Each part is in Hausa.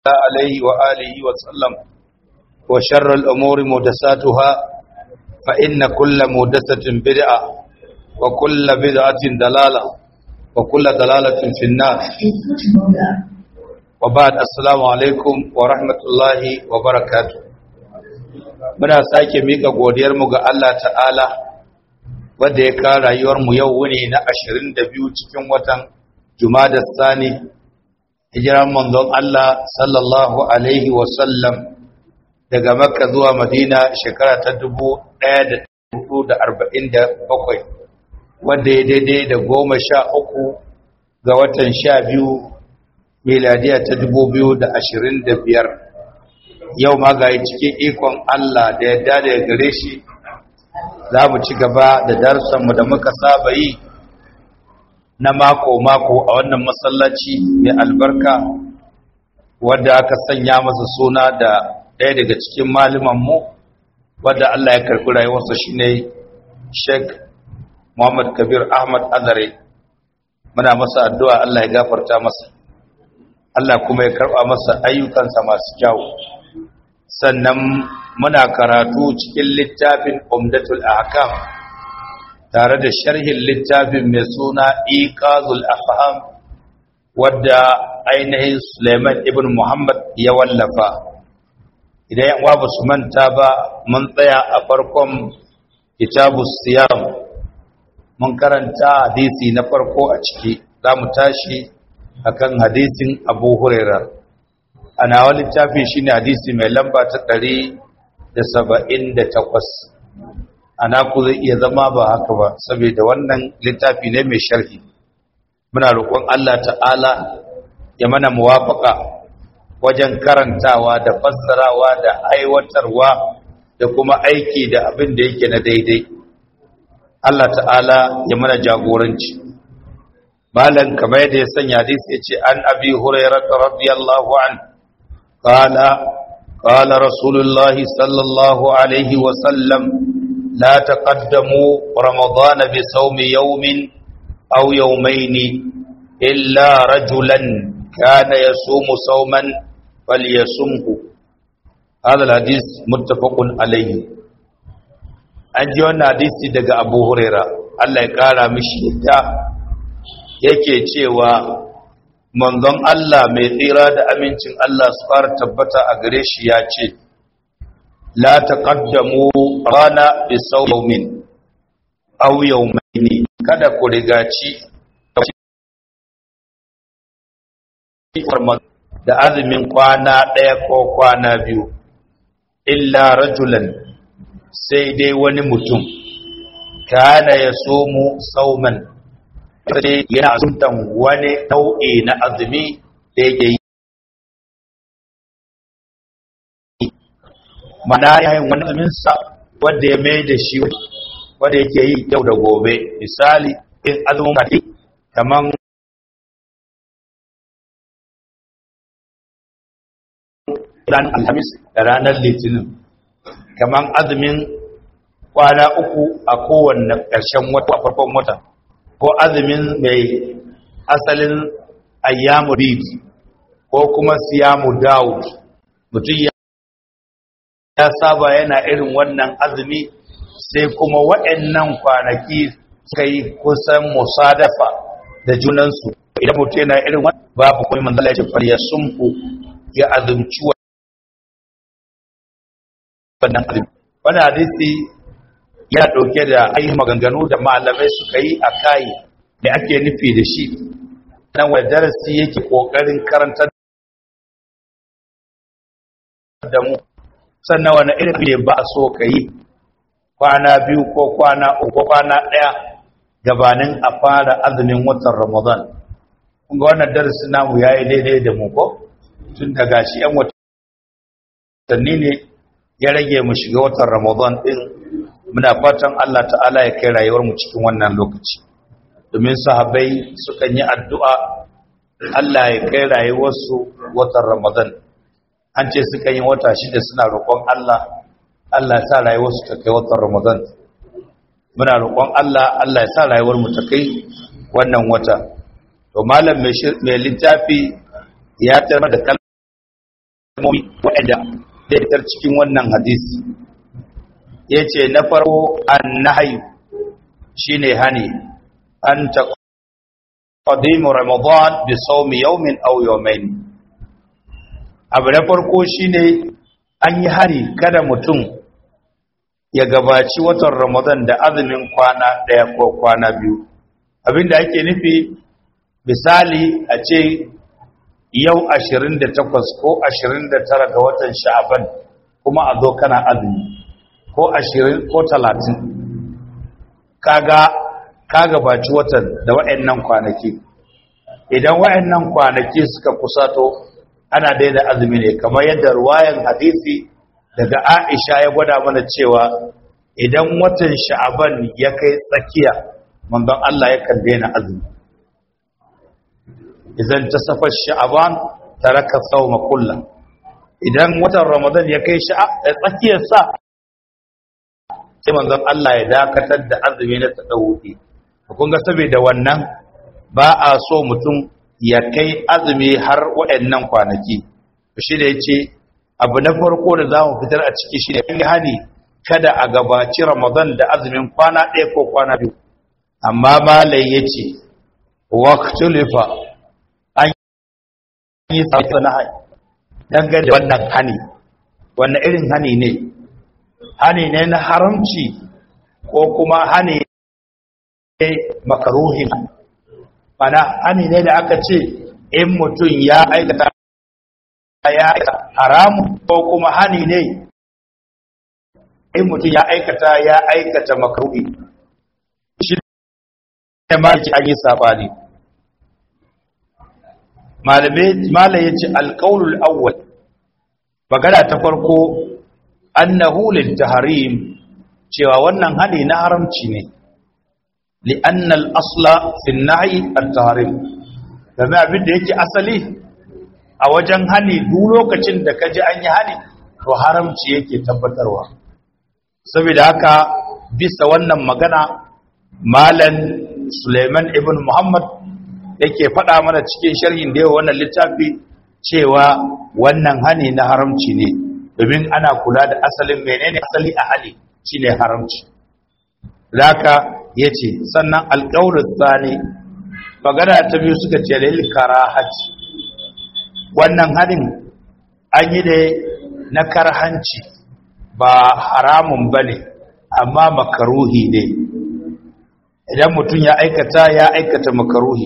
عليه وآله وسلم وشر الأمور مدساتها فإن كل مدسة بدعة وكل بدعة دلالة وكل دلالة في النار وبعد السلام عليكم ورحمة الله وبركاته muna sake mika godiyarmu ga Allah ta'ala wanda ya ka rayuwarmu yau wuni na 22 cikin watan Jumada Sani hijiran manzon Allah sallallahu alaihi wasallam daga Makka zuwa Madina shekara ta 1447 wanda ya daidai da goma sha uku ga watan sha biyu miladiya ta 2025 yau ma ga cikin ikon Allah da yadda da gare shi za mu ci gaba da darussanmu da muka saba yi na mako-mako a wannan masallaci mai albarka wadda aka sanya masa suna da ɗaya daga cikin malumanmu wadda Allah ya karɓi rayuwarsa shi ne sheik muhammad kabir ahmad azare muna masa addu'a Allah ya gafarta masa Allah kuma ya karɓa masa ayyukansa masu kyawu sannan muna karatu cikin littafin umdatul ahkam tare da sharhin littafin mai suna iqazul afham wadda ainihin Suleiman ibn Muhammad ya wallafa idan yan uwa su manta ba mun tsaya a farkon kitabus siyam mun karanta hadisi na farko a ciki zamu tashi akan hadisin Abu Hurairah ana wani littafi shine hadisi mai lamba ta 178 ana ku zai iya zama ba haka ba saboda wannan littafi ne mai sharhi muna roƙon Allah ta'ala ya mana muwafaka wajen karantawa da fassarawa da aiwatarwa da kuma aiki da abin da yake na daidai Allah ta'ala ya mana jagoranci malan kamar yadda ya sanya hadisi yace an abi hurairah radiyallahu an qala qala rasulullahi sallallahu alaihi wa sallam لا تقدموا رمضان بصوم يوم أو يومين إلا رجلا كان يصوم صوما فليصمه هذا الحديث متفق عليه أنجي وانا حديثي دقى أبو هريرة الله يقارى مشيدا yake cewa manzon Allah mai tsira da amincin Allah su fara tabbata a gare shi ya ce لا تقدموا رانا بصوم أو يومين kada ku rigaci da azumin kwana ɗaya ko kwana biyu illa rajulan sai dai wani mutum kana ya somu sauman sai yana azumtan wani nau'i na azumi da yake yi mana yayin wani azuminsa wanda ya mai da shi wanda yake yi yau da gobe misali in azumin kati kaman ranar alhamis da ranar litinin kaman azumin kwana uku a kowanne ƙarshen wata a farkon wata ko azumin mai asalin ayyamu bid ko kuma siyamu dawud mutum ya ya saba yana irin wannan azumi sai kuma waɗannan kwanaki suka yi kusan musadafa da junansu idan mutum yana irin wannan babu kuma manzala ya ce fariya sunku ya azumci wannan azumi wannan hadisi yana ɗauke da ainihin maganganu da malamai suka yi a kayi da ake nufi da shi nan wani darasi yake ƙoƙarin karantar da mu sannan wani irin ne ba a so ka yi kwana biyu ko kwana uku kwana ɗaya gabanin a fara azumin watan ramadan kunga wannan darasi namu ya yi daidai da mu ko tun daga shi yan watanni ne ya rage mu shiga watan ramadan ɗin muna fatan allah ta'ala ya kai rayuwar mu cikin wannan lokaci domin sahabai sukan yi addu'a allah ya kai rayuwarsu watan ramadan an ce suka yi wata shida suna roƙon Allah Allah ya sa rayuwarsu ta kai watan Ramadan muna roƙon Allah Allah ya sa rayuwar mu ta kai wannan wata to malam mai littafi ya tarma da hikimomi waɗanda da fitar cikin wannan hadisi ya ce na farko an nahayu shi ne hani an ta ƙadimu ramadan bi saumi yaumin au yaumain abu na farko shi ne an yi hari kada mutum ya gabaci watan ramadan da azumin kwana ɗaya ko kwana biyu abinda ake nufi misali a ce yau 28 ko 29 ga watan sha'aban kuma a zo kana azumi ko 20 ko 30 kaga kaga baci watan da waɗannan kwanaki idan waɗannan kwanaki suka kusato ana daida azumi ne kamar yadda ruwayan hadisi daga Aisha ya gwada mana cewa idan watan sha'aban ya kai tsakiya manzon Allah yakan daina azumi idan ta safar sha'aban taraka sawma kullu idan watan ramadan ya kai shi a tsakiyar sa sai manzon Allah ya dakatar da azumi na tadawudi kun ga saboda wannan ba a so mutum ya kai azumi har waɗannan kwanaki shi da yace abu na farko da zamu fitar a ciki shi ne hani kada a gabaci ramadan da azumin kwana ɗaya ko kwana biyu amma malai yace waqtulifa yi sauki na hani dangane da wannan hani wannan irin hani ne hani ne na haramci ko kuma hani ne makaruhin mana hani ne da aka ce in mutum ya aikata ya aikata haramun ko kuma hani ne in mutum ya aikata ya aikata makaruhi shi ne ma an yi sabani malai ya ce alƙaunul awwal magana ta farko annahu littaharim cewa wannan hani na haramci ne li'annal asla fi nahi at-tahrim game abin da yake asali a wajen hani duk lokacin da kaji an yi hani to haramci yake tabbatarwa saboda haka bisa wannan magana malan Suleiman ibn Muhammad yake faɗa mana cikin sharhin da yawa wannan littafi cewa wannan hani na haramci ne domin ana kula da asalin menene asali a hali shine haramci zaka yace sannan alqaulus sani magana ta biyu suka ce lil karahati wannan hadin an yi da na karhanci ba haramun bane amma makaruhi ne idan mutum ya aikata ya aikata makaruhi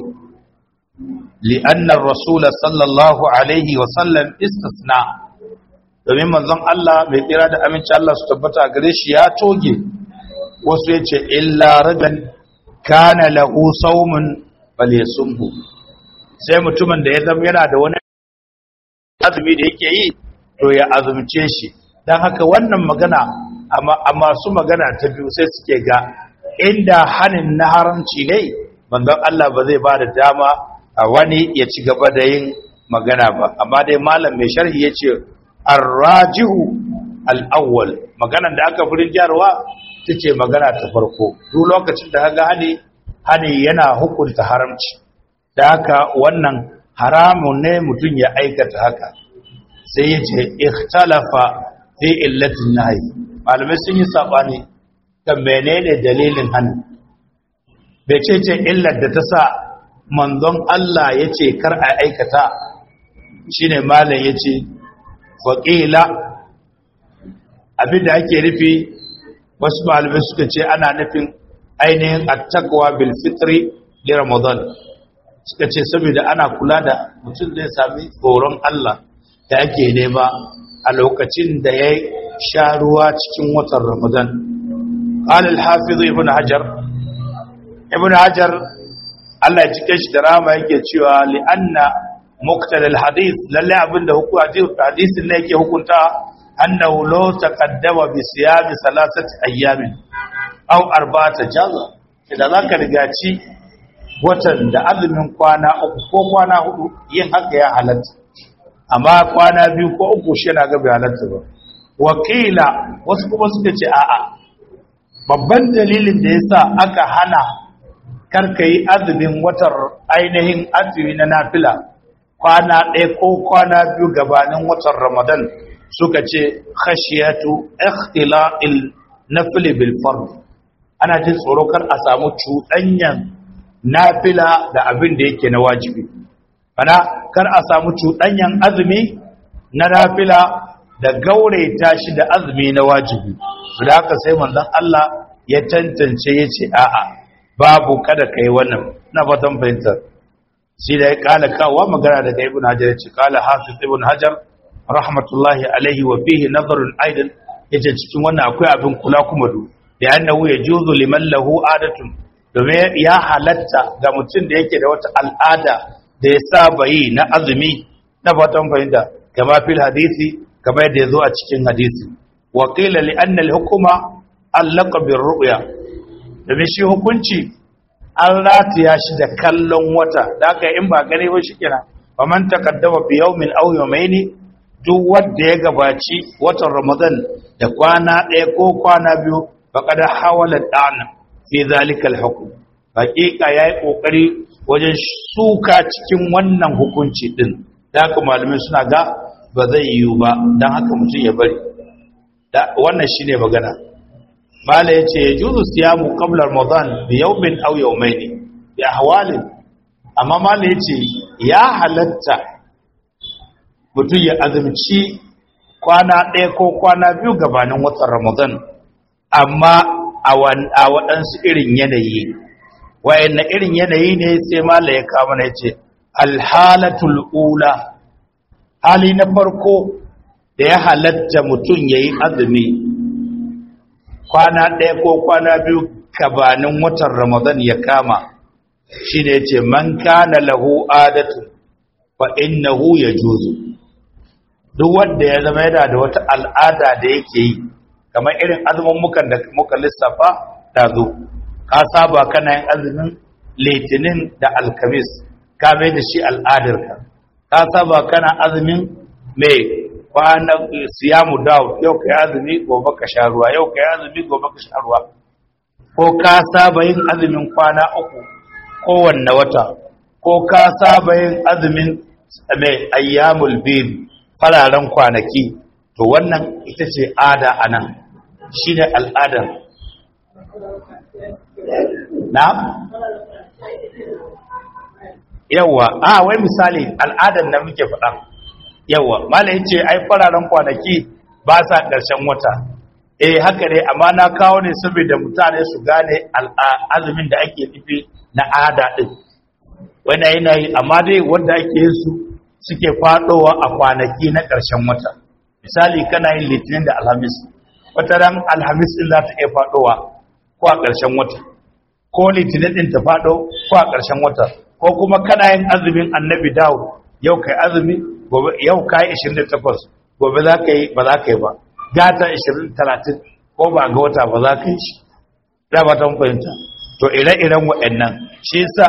لأن الرسول صلى الله عليه وسلم استثنى domin manzon Allah mai tsira da aminci Allah su tabbata a gare shi ya toge wasu ya ce illa rajan kana lahu saumun falyasumhu sai mutumin da ya zama yana da wani azumi da yake yi to ya azumce shi dan haka wannan magana a masu magana ta biyu sai suke ga inda hanin na haramci ne manzon Allah ba zai ba da dama a wani ya ci gaba da yin magana ba amma dai malam mai sharhi ya ce arrajihu al'awwal maganan da aka furin jarwa ta ce magana ta farko duk lokacin da haga hani hani yana hukunta haramci da haka wannan haramun ne mutum ya aikata haka sai ya ce ikhtalafa fi illatin nahi malamai sun yi sabani kan menene dalilin hani bai ce ce illar da ta sa manzon Allah ya ce kar a aikata shi ne malam ya ce waƙila abinda ake nufi wasu malamai suka ce ana nufin ainihin attakwa bil fitri li ramadan suka ce saboda ana kula da mutum zai sami tsoron Allah da ake nema a lokacin da ya sha ruwa cikin watan ramadan قال الحافظ ابن حجر ابن حجر Allah ya cike shi da rama yake cewa li'anna muqtal al-hadith lalle abinda hadisin ne yake hukunta annahu law taqaddama bi siyami salasati ayyamin aw arba'ata jaza idan zaka rigaci watan da azumin kwana uku ko kwana hudu yin haka ya halatta amma kwana biyu ko uku shi yana ga bai halatta ba wakila wasu kuma suka ce a'a babban dalilin da yasa aka hana karka yi azumin watar ainihin azumi na nafila kwana ɗaya ko kwana biyu gabanin watan ramadan suka ce khashiyatu ikhtila'il nafli bil fard ana jin tsoro kar a samu cuɗanyan nafila da abin da yake na wajibi ana kar a samu cuɗanyan azumi na nafila da gauraita shi da azumi na wajibi da haka sai manzon Allah ya tantance ya ce a'a babu kada kai wannan na fatan fahimta shi da ya kala kawo magana daga ibn hajar ya ce kala hafiz ibn hajar rahmatullahi alaihi wa fihi nazarun aidan yace cikin wannan akwai abin kula kuma du da annahu yajuzu liman lahu adatun domin ya halatta ga mutum da yake da wata al'ada da ya saba yi na azumi na fatan fahimta kama fil hadisi kama yadda ya zo a cikin hadisi wa qila li anna al hukuma allaka bir ru'ya domin shi hukunci an rataya shi da kallon wata da aka in ba gane ba shi kira ba man takaddama bi yawmin aw yawmayn duk wanda ya gabaci watan ramadan da kwana ɗaya ko kwana biyu faqad hawala da'an fi zalika al-hukm haqiqa yayi kokari wajen suka cikin wannan hukunci din da haka malamai suna ga ba zai yiwu ba dan haka mutum ya bari wannan shine magana mala ya ce ya juzu siyamu qabla ramadan bi yawmin aw yawmayn bi ahwalin amma mala ya ce ya halatta mutum ya azumci kwana ɗaya ko kwana biyu gabanin watan ramadan amma a waɗansu irin yanayi wayanna irin yanayi ne sai mala ya kama na ya ce alhalatul ula hali na farko da ya halatta mutum ya yi azumi kwana ɗaya ko kwana biyu gabanin watan ramadan ya kama shi ne ce man kana lahu adatu fa innahu ya juzu duk wanda ya zama yana da wata al'ada da yake yi kamar irin azumin mukan da muka lissafa da zo ka saba kana yin azumin litinin da alkamis ka mai da shi al'adarka ka saba kana azumin mai kwanan siyamu dawo yau ka yi azumi gobe ka sha ruwa yau ka yi azumi gobe ka sha ruwa ko ka saba yin azumin kwana uku kowanne wata ko ka saba yin azumin mai ayyamul bid fararen kwanaki to wannan ita ce ada a nan shi ne al'adar na? yawwa a wai misali al'adar da muke faɗa yawwa malayin ce ai fararen kwanaki ba sa ƙarshen wata eh haka ne amma na kawo ne saboda mutane su gane azumin da ake nufi na ada ɗin wani yana yi amma dai wanda ake yin su suke faɗowa a kwanaki na ƙarshen wata misali kana yin litinin da alhamis wata ran alhamis ɗin za ta iya faɗowa ko a ƙarshen wata ko litinin ɗin ta faɗo ko a ƙarshen wata ko kuma kana yin azumin annabi dawo yau kai azumi gobe yau kai 28 gobe za ka yi ba za ka yi ba gata 20 30 ko ba ga wata ba za ka yi shi da ba ta fahimta to ire-iren waɗannan shi yasa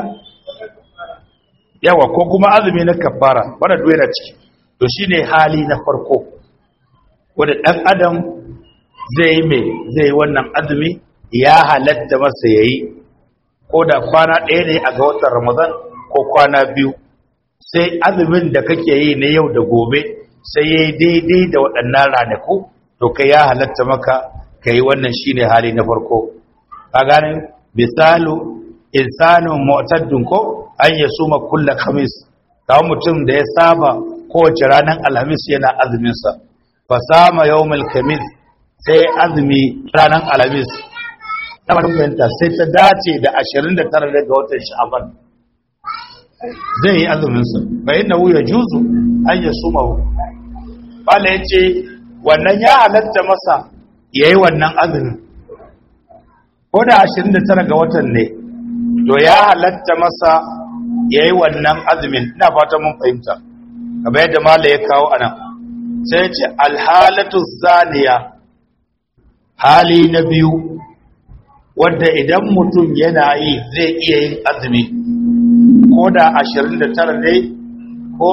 yawa ko kuma azumi na kafara wanda duwe na ciki to shine hali na farko wanda dan adam zai yi mai zai wannan azumi ya halatta masa yayi ko da kwana ɗaya ne a ga watan ramadan ko kwana biyu sai azumin da kake yi na yau da gobe sai ya yi daidai da waɗannan ranaku to kai ya halatta maka ka yi wannan shine hali na farko ka gane misalu insanin mu'taddin ko an ya suma kulla khamis kawo mutum da ya saba kowace ranar alhamis yana azuminsa fa sama yawmul khamis sai azumi ranar alhamis tabarin fahimta sai ta dace da 29 daga watan sha'aban zai yi azuminsa bayan na wuya juzu an ya suma bala ya ce wannan ya halatta masa ya yi wannan azumin ko da 29 ga watan ne to ya halatta masa ya yi wannan azumin ina fata mun fahimta kamar yadda mala ya kawo anan sai ya ce alhalatu zaniya hali na biyu wadda idan mutum yana yi zai iya yin azumi ko da 29 ne ko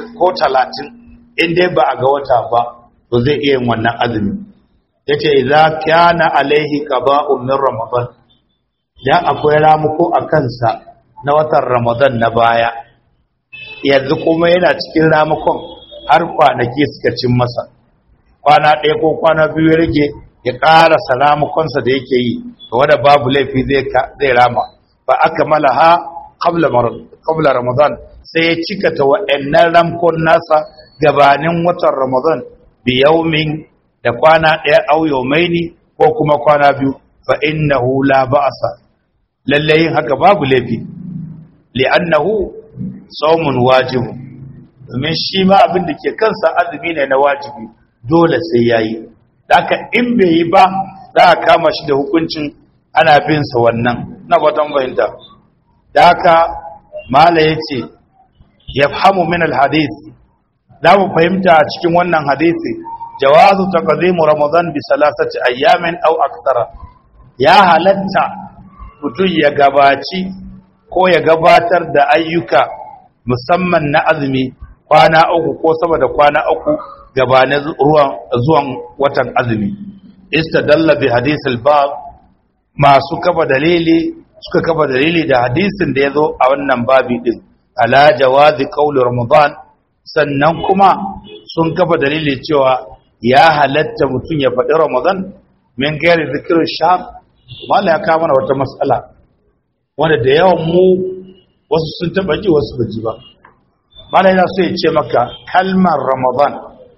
30 in dai ba a ga wata ba to zai iya yin wannan azumi yace idza kana alaihi qada'un min ramadan ya akwai ramuko a kansa na watan ramadan na baya yanzu kuma yana cikin ramakon har kwanaki suka cin masa kwana ɗaya ko kwana biyu ya rage ya ƙarasa ramakonsa da yake yi wadda babu laifi zai rama ba aka malaha qabla ramadan sai ya cika ta wa'annan ramkon nasa gabanin watan ramadan bi yaumin da kwana ɗaya au yaumaini ko kuma kwana biyu fa innahu la ba'sa lalle yin haka babu laifi li'annahu sawmun wajibu domin shi ma abin da ke kansa azumi ne na wajibi dole sai yayi haka in bai yi ba za a kama shi da hukuncin ana bin sa wannan na fatan fahimta da haka mala yace yafhamu min alhadith za mu fahimta a cikin wannan hadisi jawazu taqdimu ramadan bi salasati ayyamin aw akthara ya halatta mutum ya gabaci ko ya gabatar da ayyuka musamman na azumi kwana uku ko sama da kwana uku gabanin ruwan zuwan watan azumi istadalla bi hadisul bab masu kafa dalili suka kafa dalili da hadisin da yazo a wannan babi din ala jawazi qawli ramadan sannan kuma sun kafa dalili cewa ya halatta mutum ya faɗi ramadan min gairi zikirin sham mala ya kama wata matsala wanda da yawan mu wasu sun taɓa ji wasu ba ji ba mala yana so ya ce maka kalmar ramadan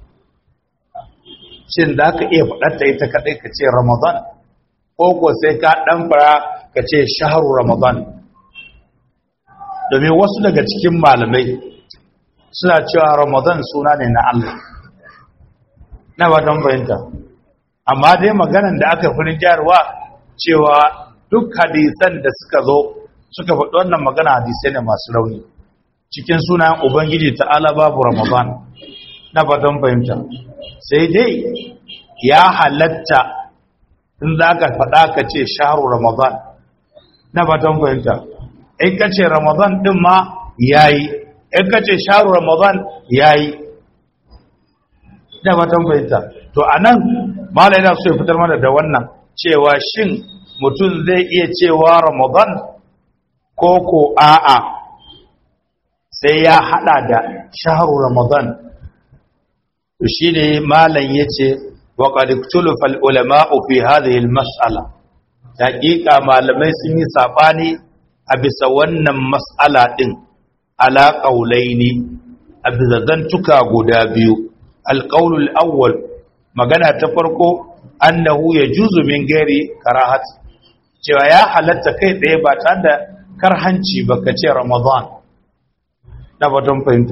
shin da ka iya faɗarta ita kaɗai ka ce ramadan ko ko sai ka ɗan fara ka ce shaharu ramadan domin wasu daga cikin malamai suna cewa ramadan suna ne na Allah na ba don fahimta amma dai maganan da aka fi jarwa cewa duk hadisan da suka zo suka faɗi wannan magana hadisai ne masu rauni cikin sunayen ubangiji ta'ala babu ramadan na ba don fahimta sai dai ya halatta in za ka faɗa ka ce shaharu ramadan na ba don fahimta in ka ce ramadan ɗin ma ya yi in ka ce shaharu ramadan ya yi da matan fahimta to a nan mala yana so ya fitar mana da wannan cewa shin mutum zai iya cewa ramadan ko ko a'a sai ya hada da shaharu ramadan to shine malam yace wa qad iktulafa al ulama'u fi hadhihi al mas'ala haqiqa malamai sun yi sabani a bisa wannan mas'ala din ala qaulaini a bisa zantuka guda biyu alƙaunul awwal magana ta farko annahu ya juzu min gari karahat cewa ya halatta kai ɗaya ba tare da karhanci ba ka ce ramadan na batun fahimta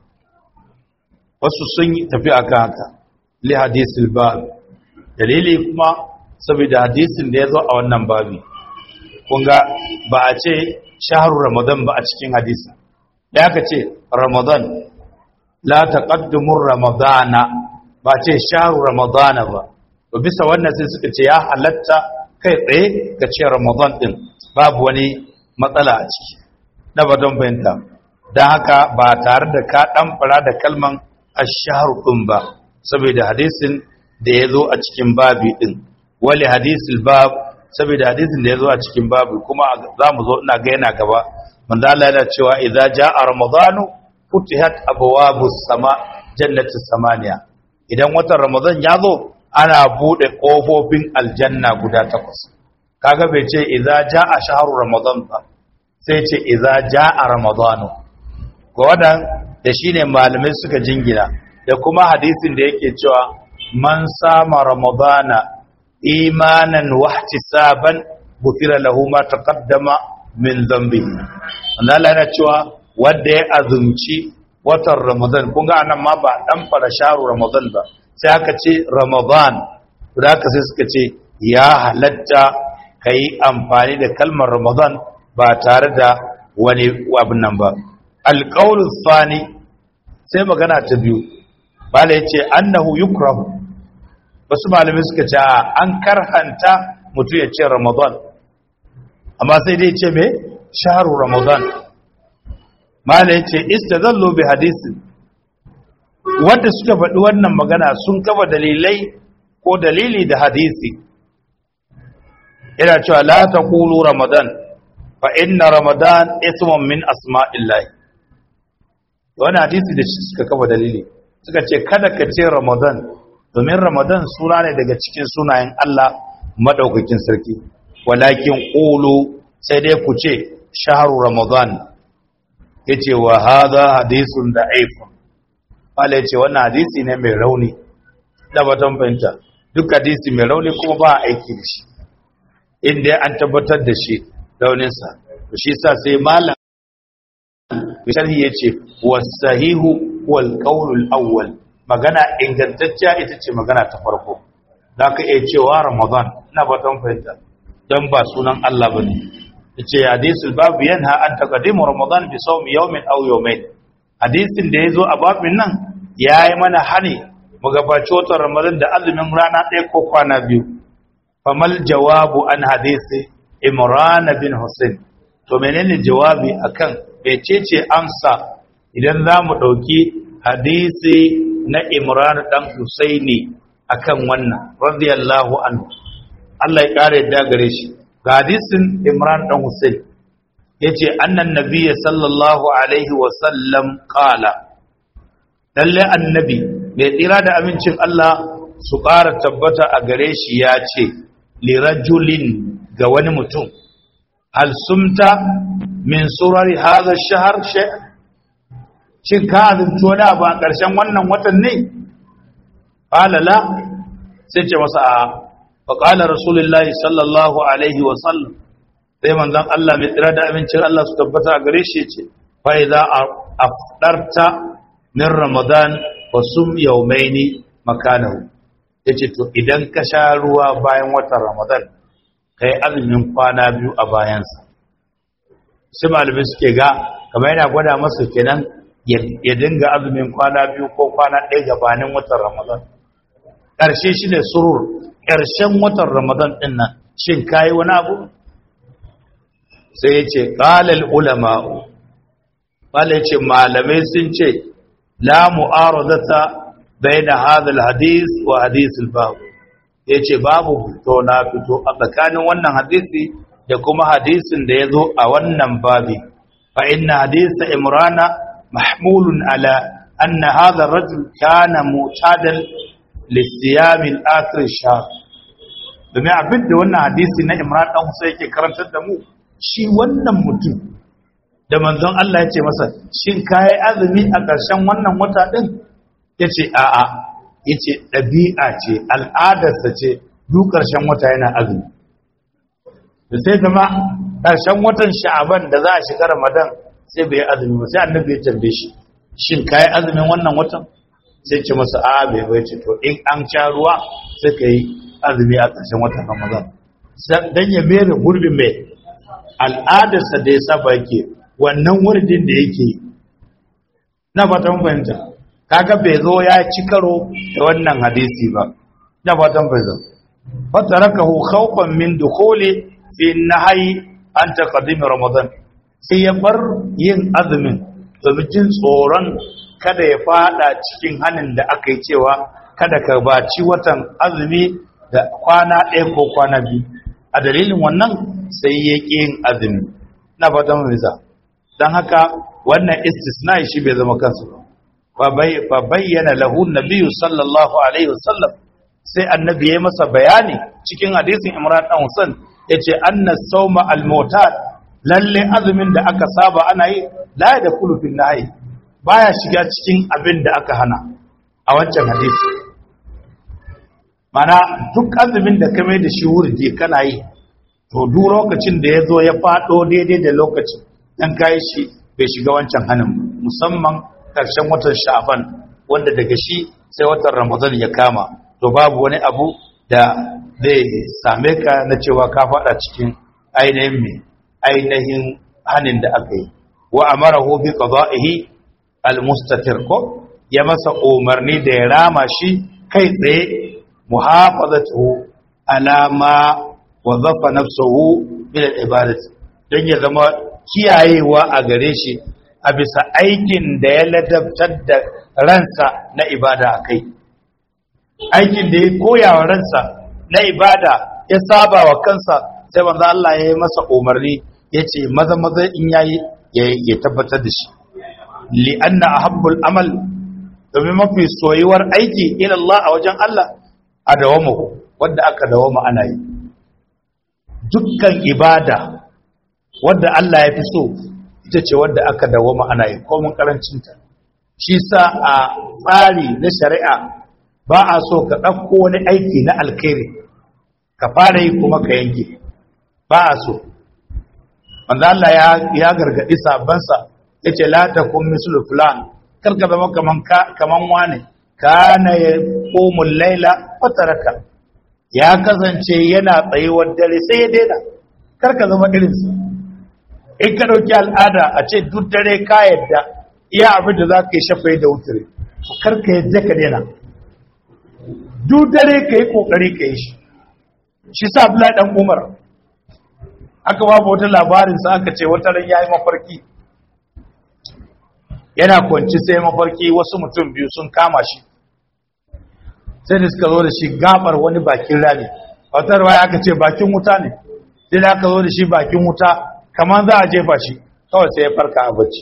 wasu sun yi tafi a kan haka li hadisul bab dalili kuma saboda hadisin da ya zo a wannan babi kunga ba a ce shaharu ramadan ba a cikin hadisi da aka ce ramadan la taqaddumur ramadana ba ce shahru ramadana ba to bisa wannan sai suka ce ya halatta kai tsaye ga ce ramadan din babu wani matsala a ciki na badon bayanta dan haka ba tare da ka dan fara da kalman ash-shahru din ba saboda hadisin da yazo a cikin babi din wali hadisul bab saboda hadisin da yazo a cikin babi kuma zamu zo ina ga yana gaba manzo Allah yana cewa idza jaa ramadanu futihat abwabus sama jannatis samaniya idan watan ramadan ya zo ana bude kofofin aljanna guda takwas kaga bai ce idza jaa shahru ramadan ba sai ce idza jaa ramadanu ko wadan da shine malamai suka jingina da kuma hadisin da yake cewa man sama ramadana imanan wahtisaban gufira lahu ma taqaddama min dhanbi Allah yana cewa wanda ya azumci watan Ramadan kun ga anan ma ba dan fara sharu Ramadan ba sai aka ce Ramadan da aka sai suka ce ya halatta kai amfani da kalmar Ramadan ba tare da wani abin nan ba alqaulu thani sai magana ta biyu bala yace annahu yukrahu wasu malamai suka ce an karhanta mutum ya ce Ramadan amma sai dai ce me sharu Ramadan mala ya ce istazallu bi hadisi wanda suka faɗi wannan magana sun kafa dalilai ko dalili da hadisi yana cewa la taqulu ramadan fa inna ramadan ismun min asma'illah wani hadisi da shi suka kafa dalili suka ce kada ka ce ramadan domin ramadan suna ne daga cikin sunayen Allah madaukakin sarki walakin qulu sai dai ku ce shahru ramadan yace wa hadha hadithun da'ifun wala yace wannan hadisi ne mai rauni da batan fahimta duk hadisi mai rauni kuma ba aiki da shi inda an tabbatar da shi rauninsa shi sa sai malam sharhi yace wasahihu wal qawlul awwal magana ingantacciya ita ce magana ta farko zaka iya cewa ramadan ina batan fahimta dan ba sunan Allah bane yace hadisul babu yanha an taqaddimu ramadan bi sawmi yawmin aw yawmayn hadisin da yazo a babin nan yayi mana hani mu gabaci watan ramadan da azumin rana ɗaya ko kwana biyu famal jawabu an hadisi imran bin husain to menene jawabi akan mecece amsa idan za mu ɗauki hadisi na imran ɗan husaini akan wannan radiyallahu anhu Allah ya ƙara yadda gare shi ga hadisin imran ɗan husain ya ce annan nabiya sallallahu alaihi wasallam ƙala lalle annabi mai tsira da amincin Allah su ƙara tabbata a gare shi ya ce lirajulin ga wani mutum hal sumta min surari hadha shahar shay shin ka azumci wani abu a ƙarshen wannan watan ne qala la sai ce masa a fa qala rasulullahi sallallahu alaihi wa sallam sai manzon Allah mai tsira da amincin Allah su tabbata a gare shi ce fa idza afdarta min ramadan fa sum yawmaini makanahu yace to idan ka sha ruwa bayan watan ramadan kai azumin kwana biyu a bayansa sai malamai suke ga kamar yana gwada masa kenan ya dinga azumin kwana biyu ko kwana ɗaya gabanin watan ramadan ƙarshe shi ne surur ƙarshen watan ramadan ɗin nan shin kayi wani abu sai ya ce ƙalal ulama'u ƙala ya ce malamai sun ce la mu'aradata bayna hadal hadis wa hadisul babu ya ce babu fito na fito a tsakanin wannan hadisi da kuma hadisin da ya zo a wannan babi fa inna hadisa imrana mahmulun ala anna hadha rajul kana mutadan lisiyam al-akhir shahr domin abin da wannan hadisi na imran dan Husayn yake karantar da mu shi wannan mutum da manzon Allah ya ce masa shin kai azumi a ƙarshen wannan wata din yace a'a yace ɗabi'a ce al'adarsa ce duk ƙarshen wata yana azumi da sai zama ƙarshen watan sha'aban da za a shiga ramadan sai bai azumi ba sai annabi ya tambaye shi shin ka yi azumin wannan watan sai ce masa a bai bai ce to in an sha ruwa sai ka yi azumi a ƙarshen watan ramadan dan ya mere gurbin mai al'adarsa da ya saba yake wannan wuridin da yake yi na fatan fahimta kaga bai zo ya ci karo da wannan hadisi ba na fatan fahimta fatarakahu khawfan min dukhuli fi nahyi an taqdim ramadan sai ya bar yin azumin domin jin tsoron kada ya fada cikin hanin da aka yi cewa kada ka baci watan azumi da kwana ɗaya ko kwana biyu a dalilin wannan sai ya ƙi yin azumi na fatan fahimta don haka wannan istisna shi bai zama kansu ba fa bayyana lahu nabiyyu sallallahu alaihi wasallam sai annabi ya masa bayani cikin hadisin Imran dan Husain yace anna sawma al-mu'tad lalle azumin da aka saba ana yi la da kulufin nahi baya shiga cikin abin da aka hana a wancan hadisi mana duk azumin da ka mai da shi wurdi kana yi to duk lokacin da ya zo ya fado daidai da lokacin dan kai shi bai shiga wancan hanin musamman karshen watan sha'ban wanda daga shi sai watan ramadan ya kama to babu wani abu da zai same ka na cewa ka fada cikin ainihin mai ainihin hanin da aka yi wa amarahu bi qada'ihi almustatir ko ya masa umarni da ya rama shi kai tsaye muhafazatuhu ala ma wazafa nafsuhu bil ibadati dan ya zama kiyayewa a gare shi a bisa aikin da ya ladabtar da ransa na ibada a kai aikin da ya koya wa ransa na ibada ya saba wa kansa sai manzo Allah ya yi masa umarni ya ce maza maza in yayi ya tabbatar da shi li'anna ahabbul amal domin mafi soyuwar aiki ila Allah a wajen Allah a dawama wanda aka dawama ana yi dukkan ibada wadda Allah ya fi so ita ce wadda aka dawama ana yi komin karancinta shi sa a tsari na shari'a ba a so ka ɗauko wani aiki na alkhairi ka fara yi kuma ka yanke ba a so wanda Allah ya gargaɗi sabansa ya ce latakun mislu fulan karka zama kaman wane kana ya komun laila fataraka ya kasance yana tsayuwar dare sai ya daina karka zama irinsa in ka ɗauki al'ada a ce duk dare ka yadda iya abin da za ka yi shafai da wutare karka yadda ka daina duk dare ka yi ƙoƙari ka yi shi shi sa bula ɗan umar aka babu wata labarinsa aka ce wata ran ya yi mafarki yana kwanci sai mafarki wasu mutum biyu sun kama shi sai da suka zo da shi gabar wani bakin rami wata ruwa aka ce bakin wuta ne sai da aka zo da shi bakin wuta kamar za a jefa shi kawai sai ya farka a bacci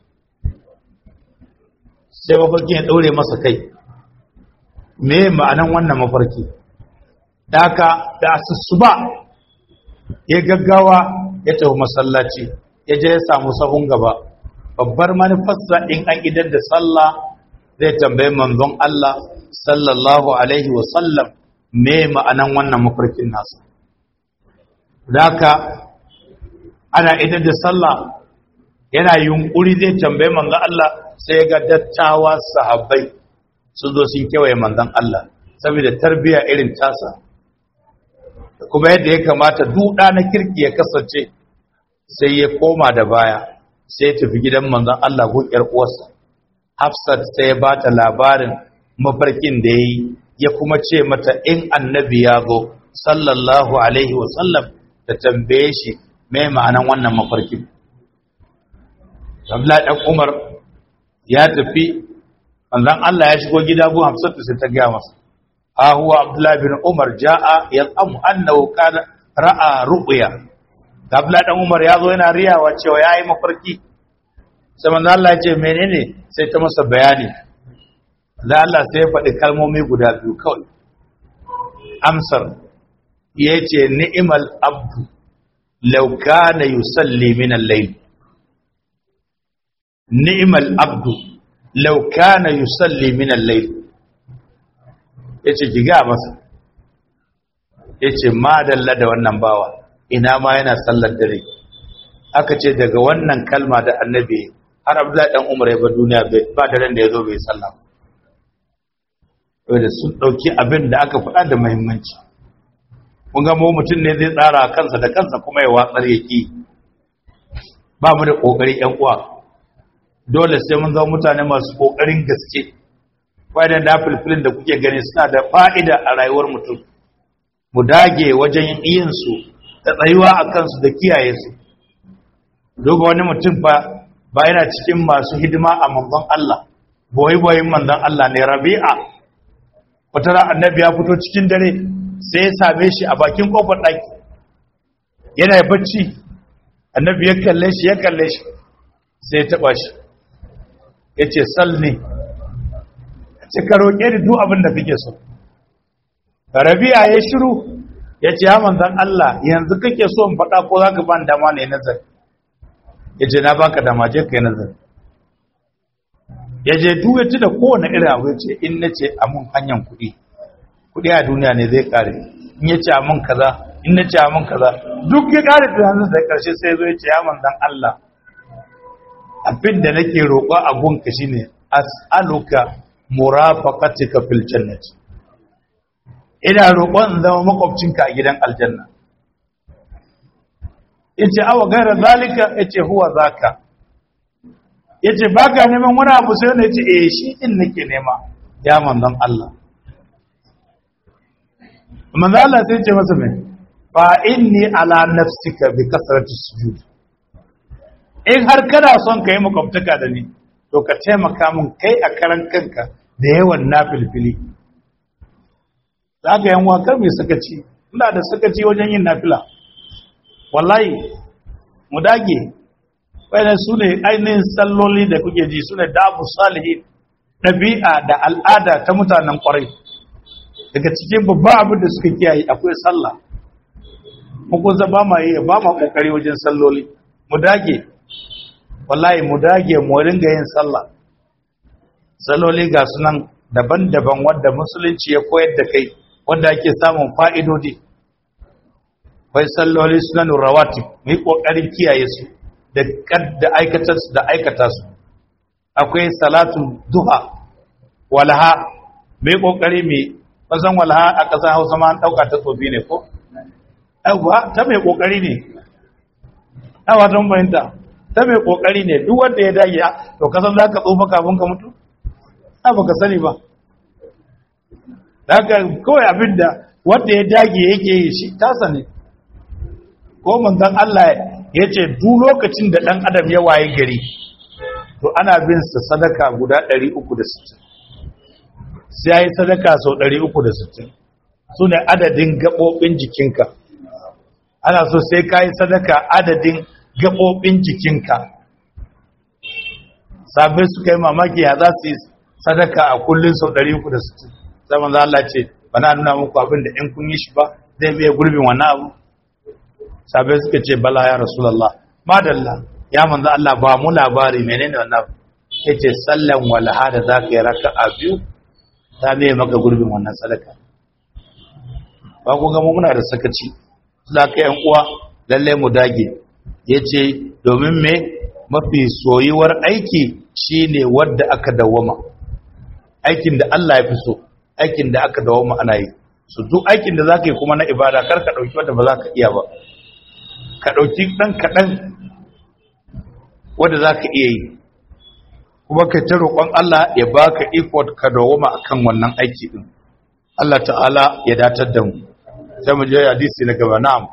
sai mafarki ya ɗaure masa kai me ma'anan wannan mafarki da aka da asusu ba ya gaggawa ya tafi masallaci ya je ya samu sahun gaba babbar manufarsa in an idan da sallah zai tambaye manzon Allah sallallahu alaihi wasallam me ma'anan wannan mafarkin nasa daka ana idan da sallah yana yunkuri zai tambaye manzon Allah sai ga dattawa sahabbai sun zo sun kewaye manzon Allah saboda tarbiya irin tasa kuma yadda ya kamata duda na kirki ya kasance sai ya koma da baya sai ya tafi gidan manzon Allah gun yar uwarsa Hafsat sai ya bata labarin mafarkin da yayi ya kuma ce mata in annabi ya zo sallallahu alaihi wa sallam ta tambaye shi me ma'anan wannan mafarkin Abdullahi dan Umar ya tafi manzon Allah ya shigo gida gun Hafsat sai ta ga masa ha huwa Abdullahi bin Umar jaa yaqam annahu kana ra'a ru'ya Abdullahi dan Umar ya zo yana riyawa cewa yayi mafarki sai manzo Allah ya ce menene sai ta masa bayani da Allah sai ya faɗi kalmomi guda biyu kawai amsar yace ni'mal abdu law kana yusalli min al-layl ni'mal abdu law kana yusalli min al-layl yace ki ga masa yace madalla da wannan bawa ina ma yana sallar dare aka ce daga wannan kalma da annabi har abdullahi dan umar ya bar duniya ba da ran da ya zo bai sallah da sun dauki abin da aka faɗa da muhimmanci kun ga mu mutum ne zai tsara kansa da kansa kuma ya watsar yaki ba mu da kokari yan uwa dole sai mun zama mutane masu kokarin gaske wadan da filfilin da kuke gani suna da fa'ida a rayuwar mutum mu dage wajen yin su da tsayuwa a kansu da kiyaye su duba wani mutum ba ba yana cikin masu hidima a manzon Allah boye boyen manzon Allah ne Rabi'a wata ran annabi ya fito cikin dare sai ya same shi a bakin kofar daki yana bacci annabi ya kalle shi ya kalle shi sai ya taba shi yace salni ce ka roke ni duk abin da kake so Rabi'a ya shiru yace ya manzon Allah yanzu kake so in faɗa ko zaka ban dama ne nazari ya ce na baka dama je kai nazari ya je duwati da kowane irin abu ya ce in na ce amun hanyar kuɗi kuɗi a duniya ne zai ƙare in ya ce amun kaza in na ce amun kaza duk ya ƙare tunanin da ƙarshe sai zo ya ce ya manzan Allah abin da nake roƙo a gunka shine as'aluka murafaqatika fil jannati ina roƙon in zama makwabcinka a gidan aljanna yace awa gaira zalika yace huwa zaka yace baka neman wani abu sai ne yace eh shi din nake nema ya manzon Allah manzon Allah sai yace masa me fa inni ala nafsika bi kasrati sujud in har kana son kai makwabtaka da ni to ka taimaka min kai a karan kanka da yawan nafilfili zaka yan wakar mai sakaci ina da sakaci wajen yin nafila wallahi mu dage wayannan su ne ainihin salloli da kuke ji su ne dabu salihin ɗabi'a da al'ada ta mutanen ƙwarai daga cikin babban abin da suka kiyaye akwai sallah mun ba ma yi ba ma ƙoƙari wajen salloli mu dage wallahi mu dage mu ringa yin sallah salloli ga sunan daban-daban wadda musulunci ya koyar da kai wadda ake samun fa'idodi akwai salloli sunanin rawatib mu yi ƙoƙarin kiyaye su da aikata su da aikata su akwai salatun duha walha mai kokari mai kasan walha a kasar Hausa ma an dauka ta tsofi ne ko aiwa ta mai kokari ne aiwa don bayanta ta mai kokari ne duk wanda ya dage to kasan zaka tsofa kafin ka mutu a baka sani ba daga kawai abinda wanda ya dage yake yi shi tasa ne ko manzon Allah ya ce duk lokacin da dan adam ya waye gari to ana bin sa sadaka guda 360 sai ya yi sadaka sau 360 su ne adadin gaɓoɓin jikinka ana so sai ka yi sadaka adadin gaɓoɓin jikinka sabai suka yi mamaki ya za su yi sadaka a kullum sau 360 zaman za Allah ce ba na nuna muku abin da in kun yi shi ba zai biya gurbin wannan abu sabai suka ce bala ya rasulallah madalla ya manzo Allah ba mu labari menene wannan yace sallan walha da zaka yi raka'a biyu ta ne maka gurbin wannan sadaka ba ku ga mu muna da sakaci zaka yan uwa lalle mu dage yace domin me mafi soyuwar aiki shine wanda aka dawama aikin da Allah ya fi so aikin da aka dawama ana yi su duk aikin da zaka yi kuma na ibada kar ka dauki wanda ba za ka iya ba ka dauki dan kadan wanda za ka iya yi kuma ka ta roƙon Allah ya baka ikot ka dawoma akan wannan aiki din Allah ta'ala ya datar da mu sai mu je hadisi na gaba na'am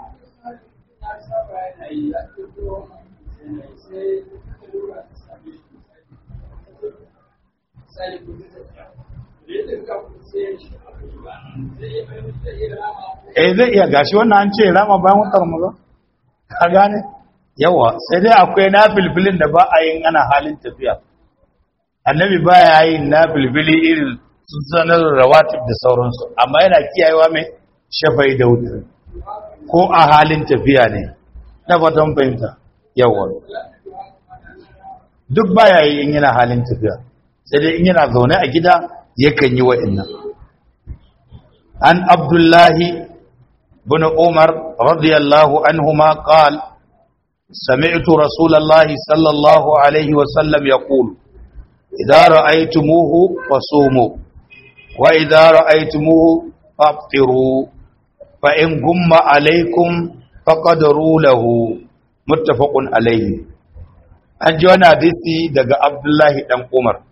eh zai iya gashi wannan an ce rama bayan wutar mu ba ka gane yawa sai dai akwai na filfilin da ba a yin ana halin tafiya annabi ba ya yi na filfili irin sun sanar rawatib da sauransu amma yana kiyayewa mai shafai da wutar ko a halin tafiya ne na fatan fahimta yawa duk ba ya yi in yana halin tafiya sai dai in yana zaune a gida yakan yi wa'innan an abdullahi bin umar radiyallahu anhuma qala سمعت رسول الله صلى الله عليه وسلم يقول إذا رأيتموه فصوموا وإذا رأيتموه فابطروا فإن قم عليكم فقدروا له متفق عليه an ji wani hadisi daga abdullahi dan umar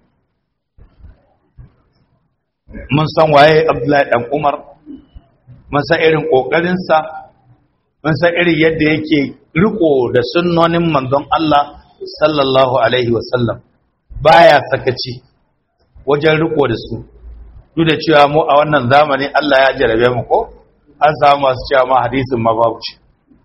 mun san waye abdullahi dan umar mun san irin ƙoƙarinsa mun san irin yadda yake riko da sunnonin manzon Allah sallallahu alaihi wasallam baya sakaci wajen riko da su duk da cewa mu a wannan zamani Allah ya jarabe mu ko an samu masu cewa ma hadisin ma babu ce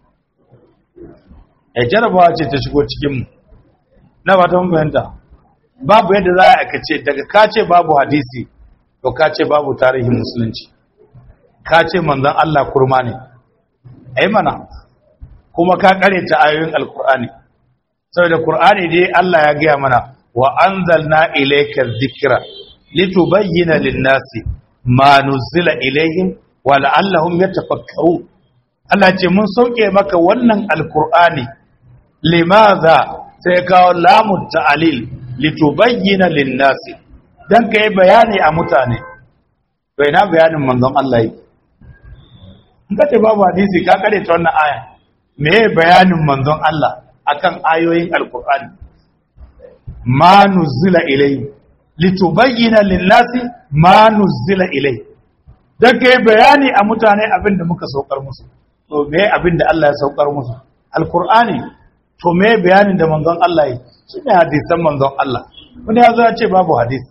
ya jarabawa ce ta shigo cikin mu na ba ta mun fahimta babu yadda za a kace daga ka ce babu hadisi to ka ce babu tarihin musulunci ka ce manzon Allah kurma ne ai mana kuma ka ta ayoyin alkur'ani saboda qur'ani dai Allah ya gaya mana wa anzalna ilayka dhikra litubayyana lin-nasi ma nuzila ilayhim wa la'allahum yatafakkarun Allah ce mun sauke maka wannan alkur'ani limaza sai kawo lamu ta'lil litubayyana lin-nasi dan kai bayani a mutane to ina bayanin manzon Allah yi in ka ce babu hadisi ka kare ta wannan aya me bayanin manzon Allah akan ayoyin alkur'ani ma nuzila ilai litubayyana lin-nasi ma nuzila ilai dan kai bayani a mutane abin da muka saukar musu to me abin da Allah ya saukar musu alkur'ani to me bayanin da manzon Allah yi shine hadisan manzon Allah wani ya zo ya ce babu hadisi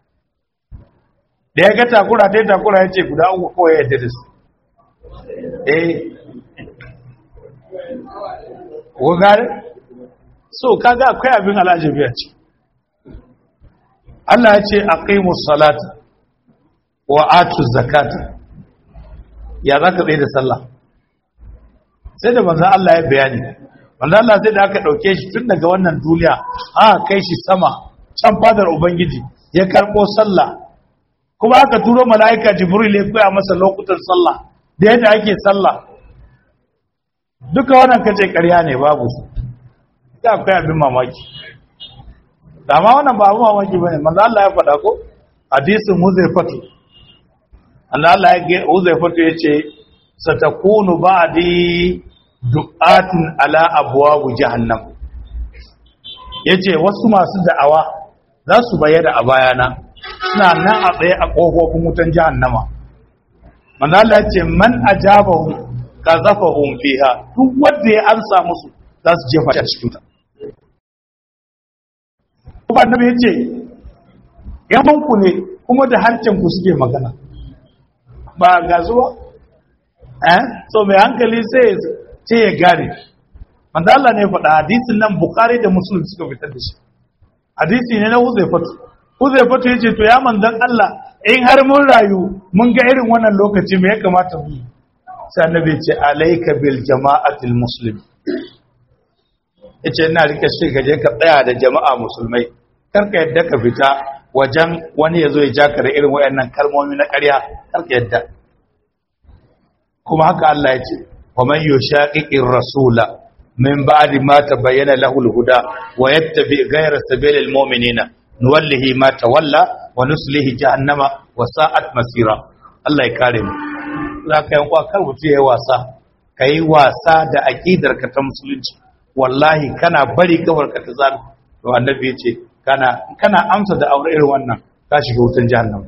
da ya ga takura ta takura ya ce guda uku kawai yadda da su eh wugare so kaga akwai abin alajabi a ce Allah ya ce aqimus salata wa atu zakata ya zaka tsaye da sallah sai da manzon Allah ya bayani manzon Allah sai da aka dauke shi tun daga wannan duniya a kai shi sama can fadar ubangiji ya karbo sallah kuma aka turo mala'ika jibril ya koya masa lokutan sallah da yadda ake sallah duka wannan kace ƙarya ne babu su da akwai abin mamaki dama wannan ba abin mamaki bane manzo Allah ya faɗa ko hadisin Huzaifatu Allah Allah ya Huzaifatu yace satakunu ba'di du'atun ala abwab jahannam yace wasu masu da'awa za su bayyana a bayana suna nan a tsaye a kofofin wutan jahannama manzo Allah ya ce man ajabahu kazafahum fiha duk wanda ya amsa musu za su jefa shi a cikin ta kuma annabi ya ce yamanku ne kuma da ku suke magana ba ga zuwa eh so mai hankali sai ce ya gane manzo Allah ne faɗa hadisin nan Bukhari da Muslim suka fitar da shi hadisi ne na Huzaifatu Huzaifatu yace to ya manzon Allah in har mun rayu mun ga irin wannan lokaci me ya kamata mu yi sai annabi ya ce alayka bil jama'atil muslim yace ina rike shi gaje ka tsaya da jama'a musulmai karka yadda ka fita wajen wani ya zo ya ja ka da irin wayannan kalmomi na ƙarya karka yadda kuma haka Allah ya ce wa man yushaqiqir rasula min ba'di ma tabayyana lahu al-huda wa yattabi ghayra sabilil mu'minina nuwallihi ma tawalla wa nuslihi jahannama wa sa'at masira Allah ya kare mu zaka yan kwa kar mutu yayi wasa kai wasa da aqidar ka ta musulunci wallahi kana bari kawar ka ta zan to annabi ya ce kana kana amsa da aure irin wannan ka shiga wutan jahannam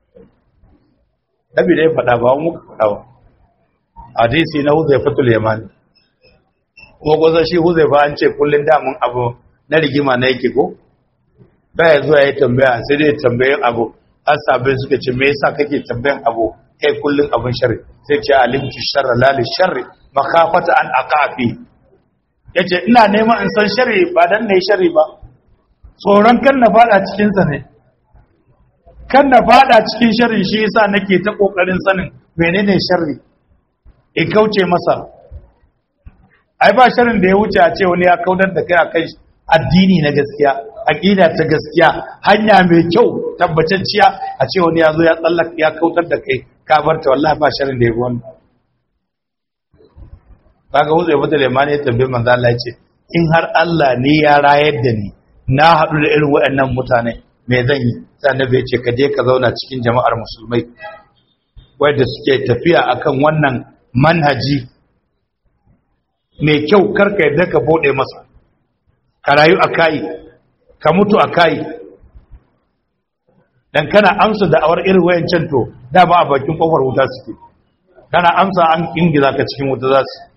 nabi da ya faɗa ba mu ka faɗa ba hadisi na huzaifatul yamani kuma gwazon shi huzaifa an ce kullun damun abu na rigima na yake ko baya zuwa ya tambaya sai dai tambayin abu har sabai suka ce me yasa kake tambayan abu kai kullun abun sharri sai ce alimtu sharra la li sharri makhafata an aqafi yace ina neman in san sharri ba dan nayi sharri ba tsoron kan na fada cikin sa ne kan na fada cikin sharri shi yasa nake ta kokarin sanin menene sharri in kauce masa ai ba sharrin da ya wuce a ce wani ya kaudar da kai akan addini na gaskiya aqida ta gaskiya hanya mai kyau tabbatacciya a ce wani ya zo ya tsallaka ya kautar da kai ka barta wallahi ba sharrin da ya wannan kaga wuce bata limani ya tambaye manzo Allah ya ce in har Allah ne ya rayar da ni na haɗu da irin waɗannan mutane me zan yi sai annabi ya ce ka je ka zauna cikin jama'ar musulmai wanda suke tafiya akan wannan manhaji mai kyau karka yadda ka bude masa ka rayu a kayi ka mutu a kayi dan kana amsa da awar irin wayancan to da ba a bakin kofar wuta suke kana amsa an ingiza ka cikin wuta za su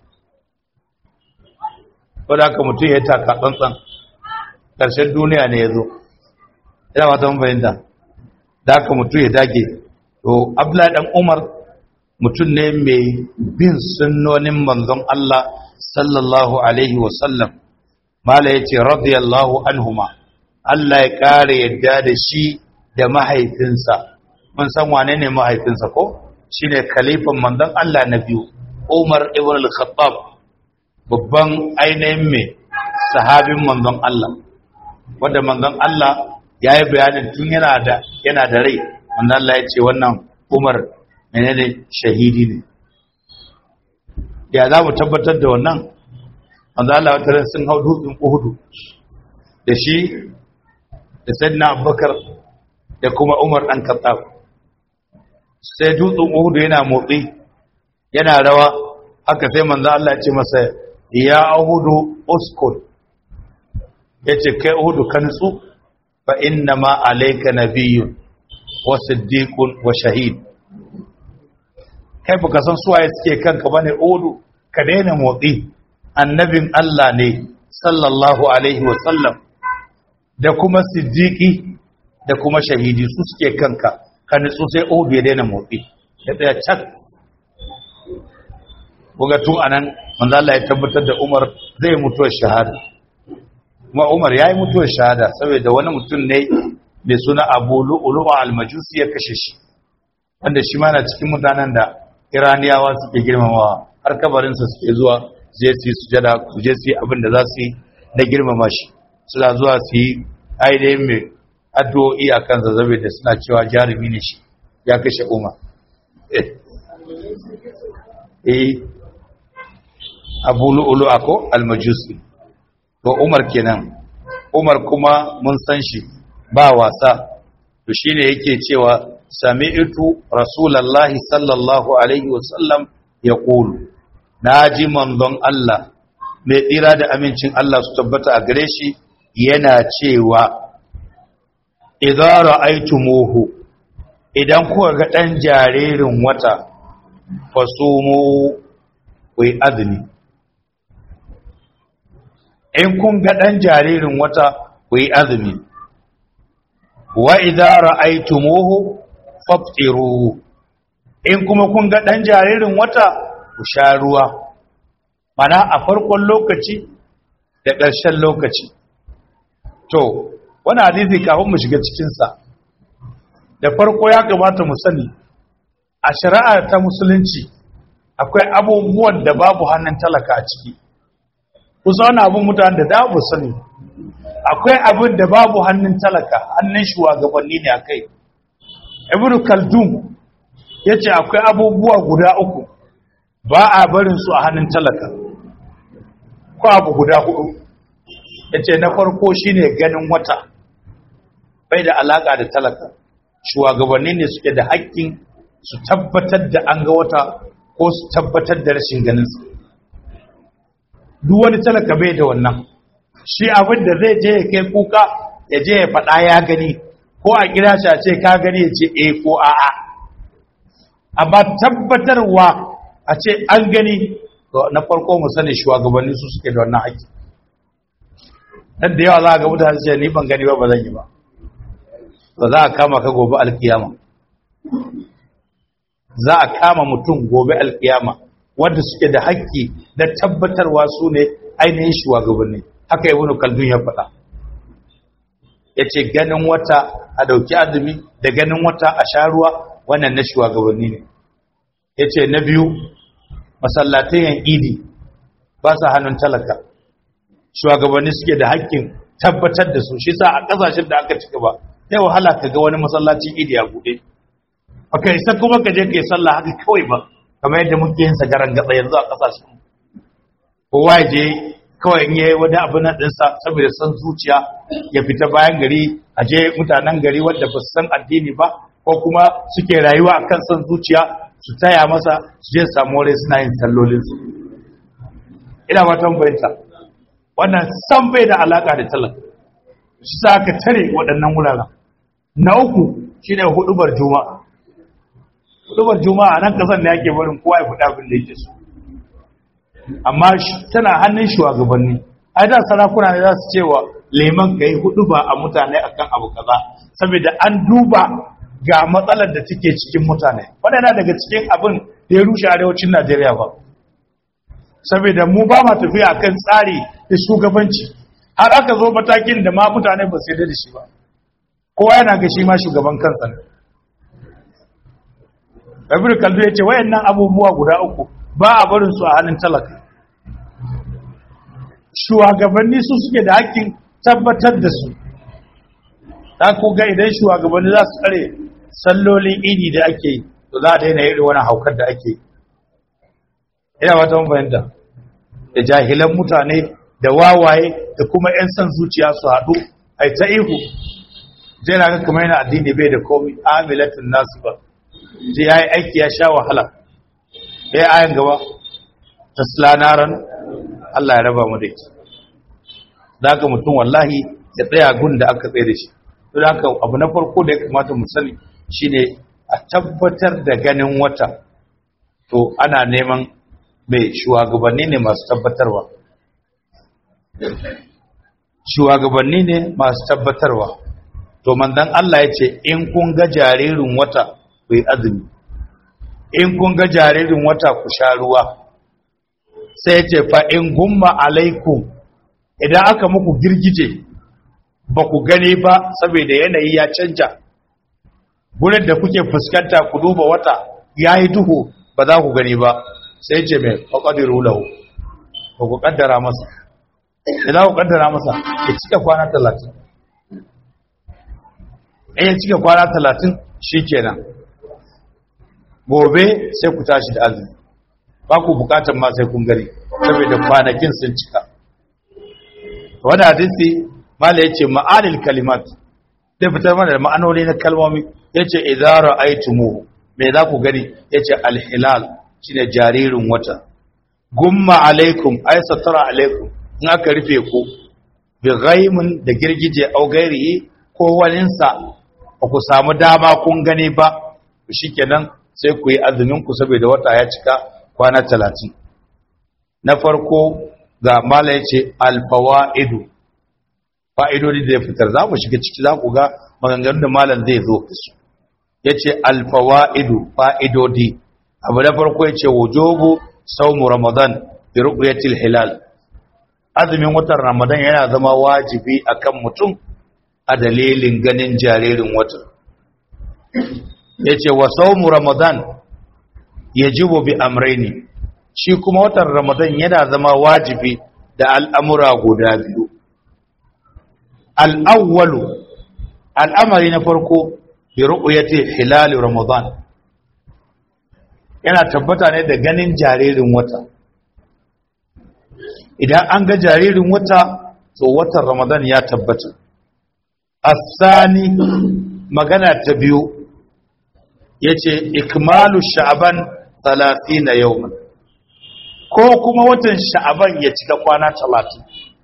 wadda haka mutum ya taka tsantsan ƙarshen duniya ne ya zo ina wata fahimta da haka mutum ya dage to abdullahi dan umar mutum ne mai bin sunnonin manzon Allah sallallahu alaihi wasallam mala yace radiyallahu anhuma Allah ya kare yadda da shi da mahaifinsa mun san wane ne mahaifinsa ko shine khalifan manzon Allah na biyu Umar ibn al-Khattab babban ainihin mai sahabin manzon Allah wanda manzon Allah ya yi bayanin tun yana da yana da rai manzon Allah ya ce wannan Umar menene shahidi ne ya za mu tabbatar da wannan manzon Allah wata ran sun hau dutsen Uhud da shi da Sayyidina Abubakar da kuma Umar dan Khattab sai dutsen Uhud yana motsi yana rawa haka sai manzon Allah ya ce masa ya Uhudu uskun yace kai Uhudu ka nutsu fa inna ma alayka nabiyyun wa siddiqun wa shahid kai baka san suwaye suke kanka bane Uhudu ka daina motsi annabin Allah ne sallallahu alaihi wa sallam da kuma siddiqi da kuma shahidi su suke kanka ka nutsu sai Uhudu ya daina motsi ya tsaya cak kuga tun anan manzo Allah ya tabbatar da Umar zai mutu shahada kuma umar ya yi mutuwar shahada saboda wani mutum ne mai suna abu lu'ulu'a almajusi ya kashe shi wanda shi ma na cikin mutanen da iraniyawa suke girmamawa har kabarinsa suke zuwa su je su yi sujada su je su yi abin da za su yi na girmama shi suna zuwa su yi ainihin mai addu'o'i a kan zazzabe da suna cewa jarumi ne shi ya kashe umar eh abu lu'ulu'a ko almajusi to umar kenan umar kuma mun san shi ba wasa to shine yake cewa sami'tu rasulullahi sallallahu alaihi wasallam yaqulu naji manzon Allah mai tsira da amincin Allah su tabbata a gare shi yana cewa idza ra'aytumuhu idan kuka ga dan jaririn wata fasumu ku azumi in kun ga ɗan jaririn wata ku yi azumi wa idza ra'aytumuhu faftiru in kuma kun ga ɗan jaririn wata ku sha ruwa mana a farkon lokaci da ƙarshen lokaci to wani hadisi kafin mu shiga cikinsa da farko ya kamata mu sani a shari'a ta musulunci akwai abubuwan da babu hannun talaka a ciki kusa wani abin mutane da dabu sani akwai abin da babu hannun talaka hannun shugabanni ne a kai ibn kaldun ya ce akwai abubuwa guda uku ba a barin su a hannun talaka ko abu guda hudu ya ce na farko shine ganin wata bai da alaka da talaka shugabanni ne suke da haƙƙin su tabbatar da an ga wata ko su tabbatar da rashin ganinsa duk wani talaka bai da wannan shi abin da zai je ya kai kuka ya je ya faɗa ya gani ko a kira shi a ce ka gani ya ce e ko a'a amma tabbatarwa a ce an gani na farko mu sani shugabanni su suke da wannan haƙƙi dan da yawa za a ga mutane ce ni ban gani ba ba zan yi ba ba za a kama ka gobe alkiyama za a kama mutum gobe alkiyama wanda suke da haƙƙi na tabbatarwa su ne ainihin shugabanni haka yi wani kaldun ya faɗa ya ce ganin wata a ɗauki azumi da ganin wata a sha ruwa wannan na shugabanni ne ya ce na biyu masallatayen idi ba sa hannun talaka shugabanni suke da haƙƙin tabbatar da su shi sa a ƙasashen da aka cika ba sai wahala ka ga wani masallacin idi a buɗe baka isa kuma ka je ka yi sallah haka kawai ba kamar yadda muke yin sagaran gatsa yanzu a ƙasashen kowa ya je kawai in yayi wani abu na ɗinsa saboda san zuciya ya fita bayan gari a je mutanen gari wanda ba su san addini ba ko kuma suke rayuwa a kan san zuciya su taya masa su je samu wuri suna yin sallolinsu ina fatan bayanta wannan san bai da alaka da talaka shi sa aka tare waɗannan wuraren na uku shine hudubar juma'a hudubar juma'a nan kasan da yake barin kowa ya faɗa abin da yake so amma tana hannun shugabanni ai da sarakuna ne za su cewa leman kai hudu ba a mutane akan abu kaza saboda an duba ga matsalar da take cikin mutane wannan daga cikin abin da ya rushe arewacin Najeriya ba saboda mu ba ma tafiya akan tsari da shugabanci har aka zo matakin da ma mutane ba su yarda da shi ba kowa yana ga shi ma shugaban kansa ne Kabir Kaldu ya ce wayannan abubuwa guda uku ba a barin su a hannun talaka shugabanni su suke da hakkin tabbatar da su ta ga idan shugabanni za su tsare sallolin idi da ake yi to za a daina irin wani haukar da ake ina wata fahimta da jahilan mutane da wawaye da kuma 'yan son zuciya su haɗu a ta ihu zai na ga kamar yana addini bai da komi amilatun nasu ba zai ya yi aiki ya sha wahala ya ayan gaba tasla naran Allah ya raba mu da ita da haka mutum wallahi ya tsaya gun da aka tsaye da shi don haka abu na farko da ya kamata mu sani shine a tabbatar da ganin wata to ana neman mai shugabanni ne masu tabbatarwa shugabanni ne masu tabbatarwa to manzon Allah ya ce in kun ga jaririn wata ku yi azumi in kun ga jaririn wata ku sha ruwa sai ce fa in gumma alaikum idan aka muku girgije ba ku gani ba saboda yanayi ya canja gurin da kuke fuskanta ku duba wata ya yi duhu ba za ku gani ba sai ce mai faƙadiru lahu ba ku ƙaddara masa idan ku ƙaddara masa ya cika kwana talatin in ya cika kwana talatin shi kenan gobe sai ku tashi da azumi ba ku bukatar ma sai kun gani saboda kwanakin sun cika wani hadisi mala yace ma'anil kalimat zai fitar mana da ma'anoni na kalmomi yace idza ra'aytumu me za ku gani yace al-hilal shine jaririn wata gumma alaikum ay satara alaikum in aka rufe ku bi ghaimin da girgije au gairihi ko waninsa ba ku samu dama kun gani ba shikenan sai ku yi azumin ku saboda wata ya cika kwana talatin na farko ga mala ya ce alfawa'idu fa'idodi da ya fitar za mu shiga ciki za ku ga maganganun da malam zai zo su ya ce alfawa'idu fa'idodi abu na farko ya ce wujobu saumu ramadan bi ru'yatil hilal azumin watan ramadan yana zama wajibi akan mutum a dalilin ganin jaririn watan ya ce wa saumu ramadan ya jibo bi amraini shi kuma watan ramadan yana zama wajibi da al'amura guda biyu al'awwalu al'amari na farko bi ru'uyati hilali ramadan yana tabbata ne da ganin jaririn wata idan an ga jaririn wata to watan ramadan ya tabbata asani magana ta biyu ya ce ikmalu sha'aban na yawman ko kuma watan sha'aban ya cika kwana talatin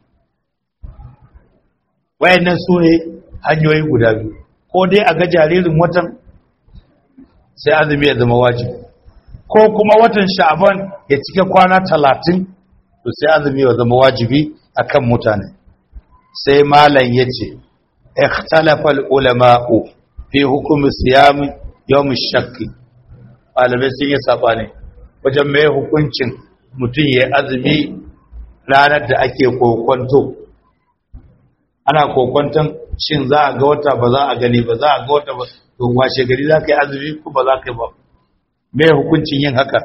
wayannan su ne hanyoyi guda biyu ko dai a ga jaririn watan sai azumi ya zama wajibi ko kuma watan sha'aban ya cika kwana talatin to sai azumi ya zama wajibi akan mutane sai malam ya ce ikhtalafa ulama'u fi hukumi siyami yawon shakki ɗalibai sun yi saɓani wajen mai hukuncin mutum ya azumi ranar da ake kokwanto ana kokwanton shin za a ga wata ba za a gani ba za a ga wata ba don washe gari za ka yi azumi ko ba za ka yi ba mai hukuncin yin haka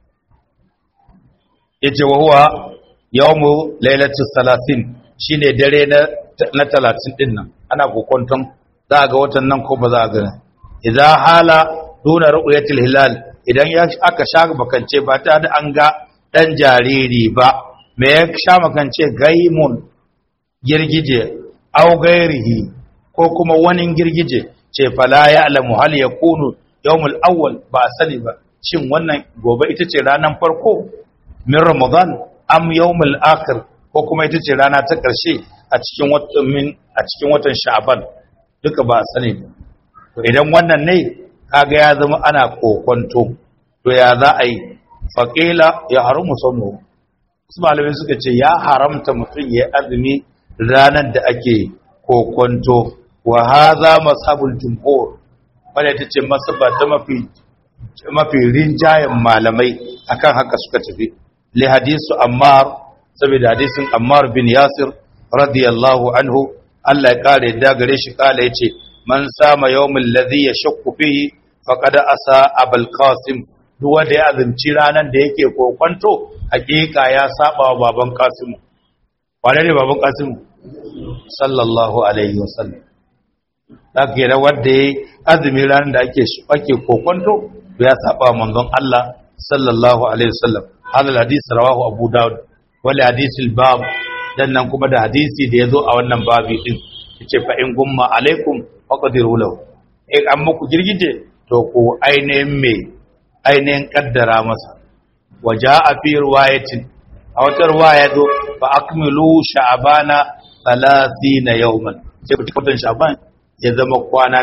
ya ce wa huwa yawon lailatul salasin shine dare na talatin din nan ana kokwanton za a ga watan nan ko ba za a gani idan hala duna ru'yatil hilal idan ya aka sha makance ba ta da an ga dan jariri ba me ya sha makance gaimun girgije aw gairihi ko kuma wani girgije ce fala ya alamu hal yakunu yawmul awwal ba sani ba shin wannan gobe ita ce ranar farko min ramadan am yawmul akhir ko kuma ita ce rana ta ƙarshe a cikin watan min a cikin watan sha'ban duka ba sani ba to idan wannan ne kaga ya zama ana kokonto to ya za a yi faƙila ya haramu sanu su malamai suka ce ya haramta mutum ya azumi ranar da ake kokonto wa haza masabul jumhur wanda ta ce masaba ta mafi mafi rinjayen malamai akan haka suka tafi li hadisu ammar saboda hadisin ammar bin yasir radiyallahu anhu Allah ya kare da gare shi kala yace man sama yawmin ladhi yashakku fihi faqad asa abul qasim duk wanda ya azumci ranan da yake kokonto hakika ya saba wa baban qasim wane ne baban qasim sallallahu alaihi wasallam zaka da wanda ya azumi ranan da ake ake kokonto ya saba manzon Allah sallallahu alaihi wasallam hadal hadisi rawahu abu daud wal hadisi al-bab dan nan kuma da hadisi da yazo a wannan babi din yace fa in gumma alaikum faqdiru lahu in an muku girgije to ku ainihin me ainihin kaddara masa waja'a fi riwayatin a wata riwaya zo fa akmilu sha'bana 30 yawman sai ku watan sha'ban ya zama kwana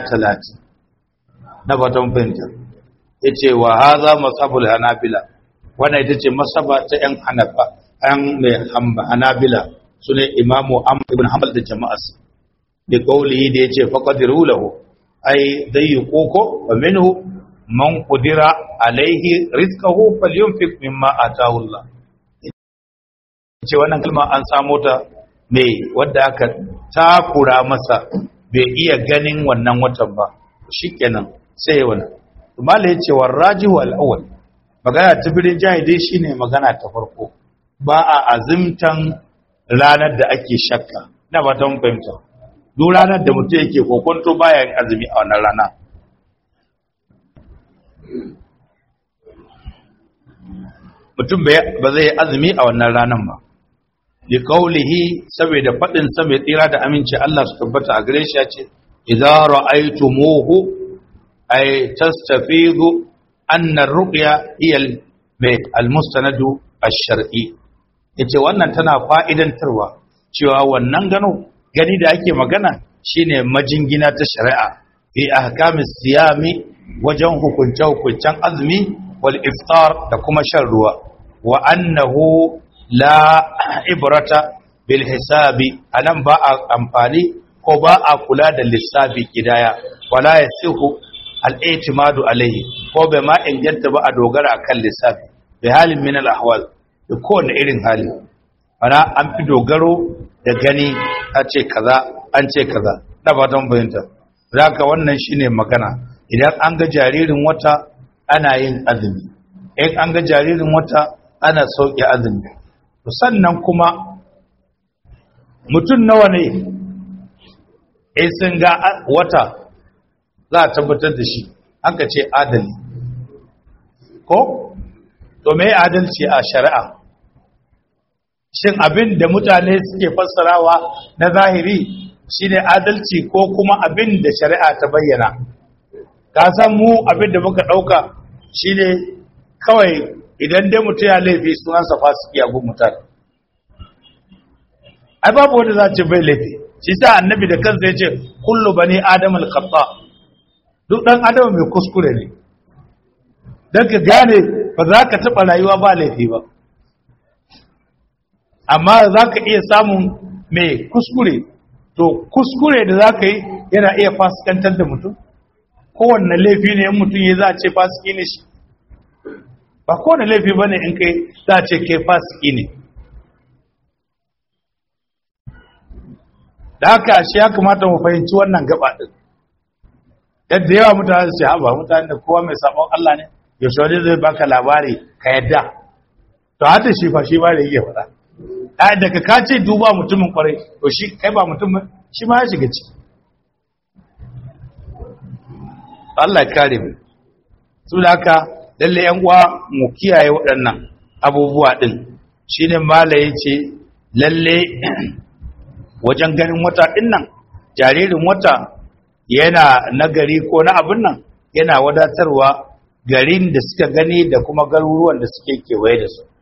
30 na fatan fahimta yace wa hadha masabul hanabila wannan ita ce masaba ta yan hanafa yan mai hanabila sune imamu amr ibn hanbal da jama'arsa da kaulihi da yace faqadiru lahu ai dai koko wa minhu man qudira alaihi rizqahu falyunfiq mimma ataahu Allah ce wannan kalma an samo ta mai wadda aka takura masa bai iya ganin wannan watan ba shikenan sai ya wani mala ya ce warrajihu al'awwal magana ta birin jahidai shine magana ta farko ba a azimtan ranar da ake shakka na ba ta fahimta duk ranar da mutum yake kokonto baya yin azumi a wannan rana mutum ba zai azumi a wannan ranar ba li qawlihi saboda fadin sa mai tsira da aminci Allah su tabbata a gare shi ya ce idza ra'aytumuhu ay tastafidu anna ar-ru'ya hiya al-mustanadu ash-shar'i yace wannan tana fa'idantarwa cewa wannan gano gani da ake magana shine majingina ta shari'a fi ahkamis siyami wajen hukunce hukuncen azumi wal iftar da kuma shan ruwa wa annahu la ibrata bil hisabi anan ba a amfani ko ba a kula da lissafi kidaya wala yasihu al i'timadu alayhi ko bai ma inganta ba a dogara akan lissafi bi halin min al ahwal da kowane irin hali ana an fi dogaro da gani a ce kaza an ce kaza da fatan bayanta zaka wannan shine magana idan an ga jaririn wata ana yin azumi in an ga jaririn wata ana sauke azumi sannan kuma mutum nawa ne in sun ga wata za a tabbatar da shi aka ce adali ko to me adalci a shari'a shin abin da mutane suke fassarawa na zahiri shine adalci ko kuma abin da shari'a ta bayyana ka san mu abin da muka dauka shine kawai idan dai mutum ya laifi sunansa fasiki a gun mutane ai babu wanda za ce bai laifi shi sa annabi da kansa ya ce kullu bani adam al-khata duk dan adam mai kuskure ne dan ka gane ba za ka taba rayuwa ba laifi ba amma za ka iya samun mai kuskure to kuskure da za ka yi yana iya fasikantar da mutum kowanne laifi ne in mutum ya za a ce fasiki ne shi ba kowane laifi ba ne in kai za a ce kai fasiki ne da haka shi ya kamata mu fahimci wannan gaba ɗin yadda yawa mutane su haɓa mutane da kowa mai sabon Allah ne yaushe wani zai baka labari ka yadda to hata shi fa shi ba da yake faɗa a daga ka ce duba mutumin kwarai to shi kai ba mutum shi ma ya shiga ciki Allah ya kare mu su da haka lalle yan uwa mu kiyaye waɗannan abubuwa din shine mala yace lalle wajen ganin wata din nan jaririn wata yana nagari ko na abin nan yana wadatarwa garin da suka gani da kuma garuruwan da suke kewaye da su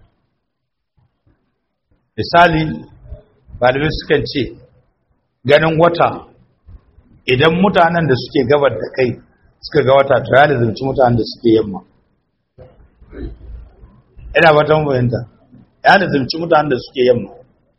misali malamai sukan ce ganin wata idan mutanen da suke gabar da kai suka ga wata to ya lizimci mutanen da suke yamma ina ba ta mabayanta ya lizimci mutanen da suke yamma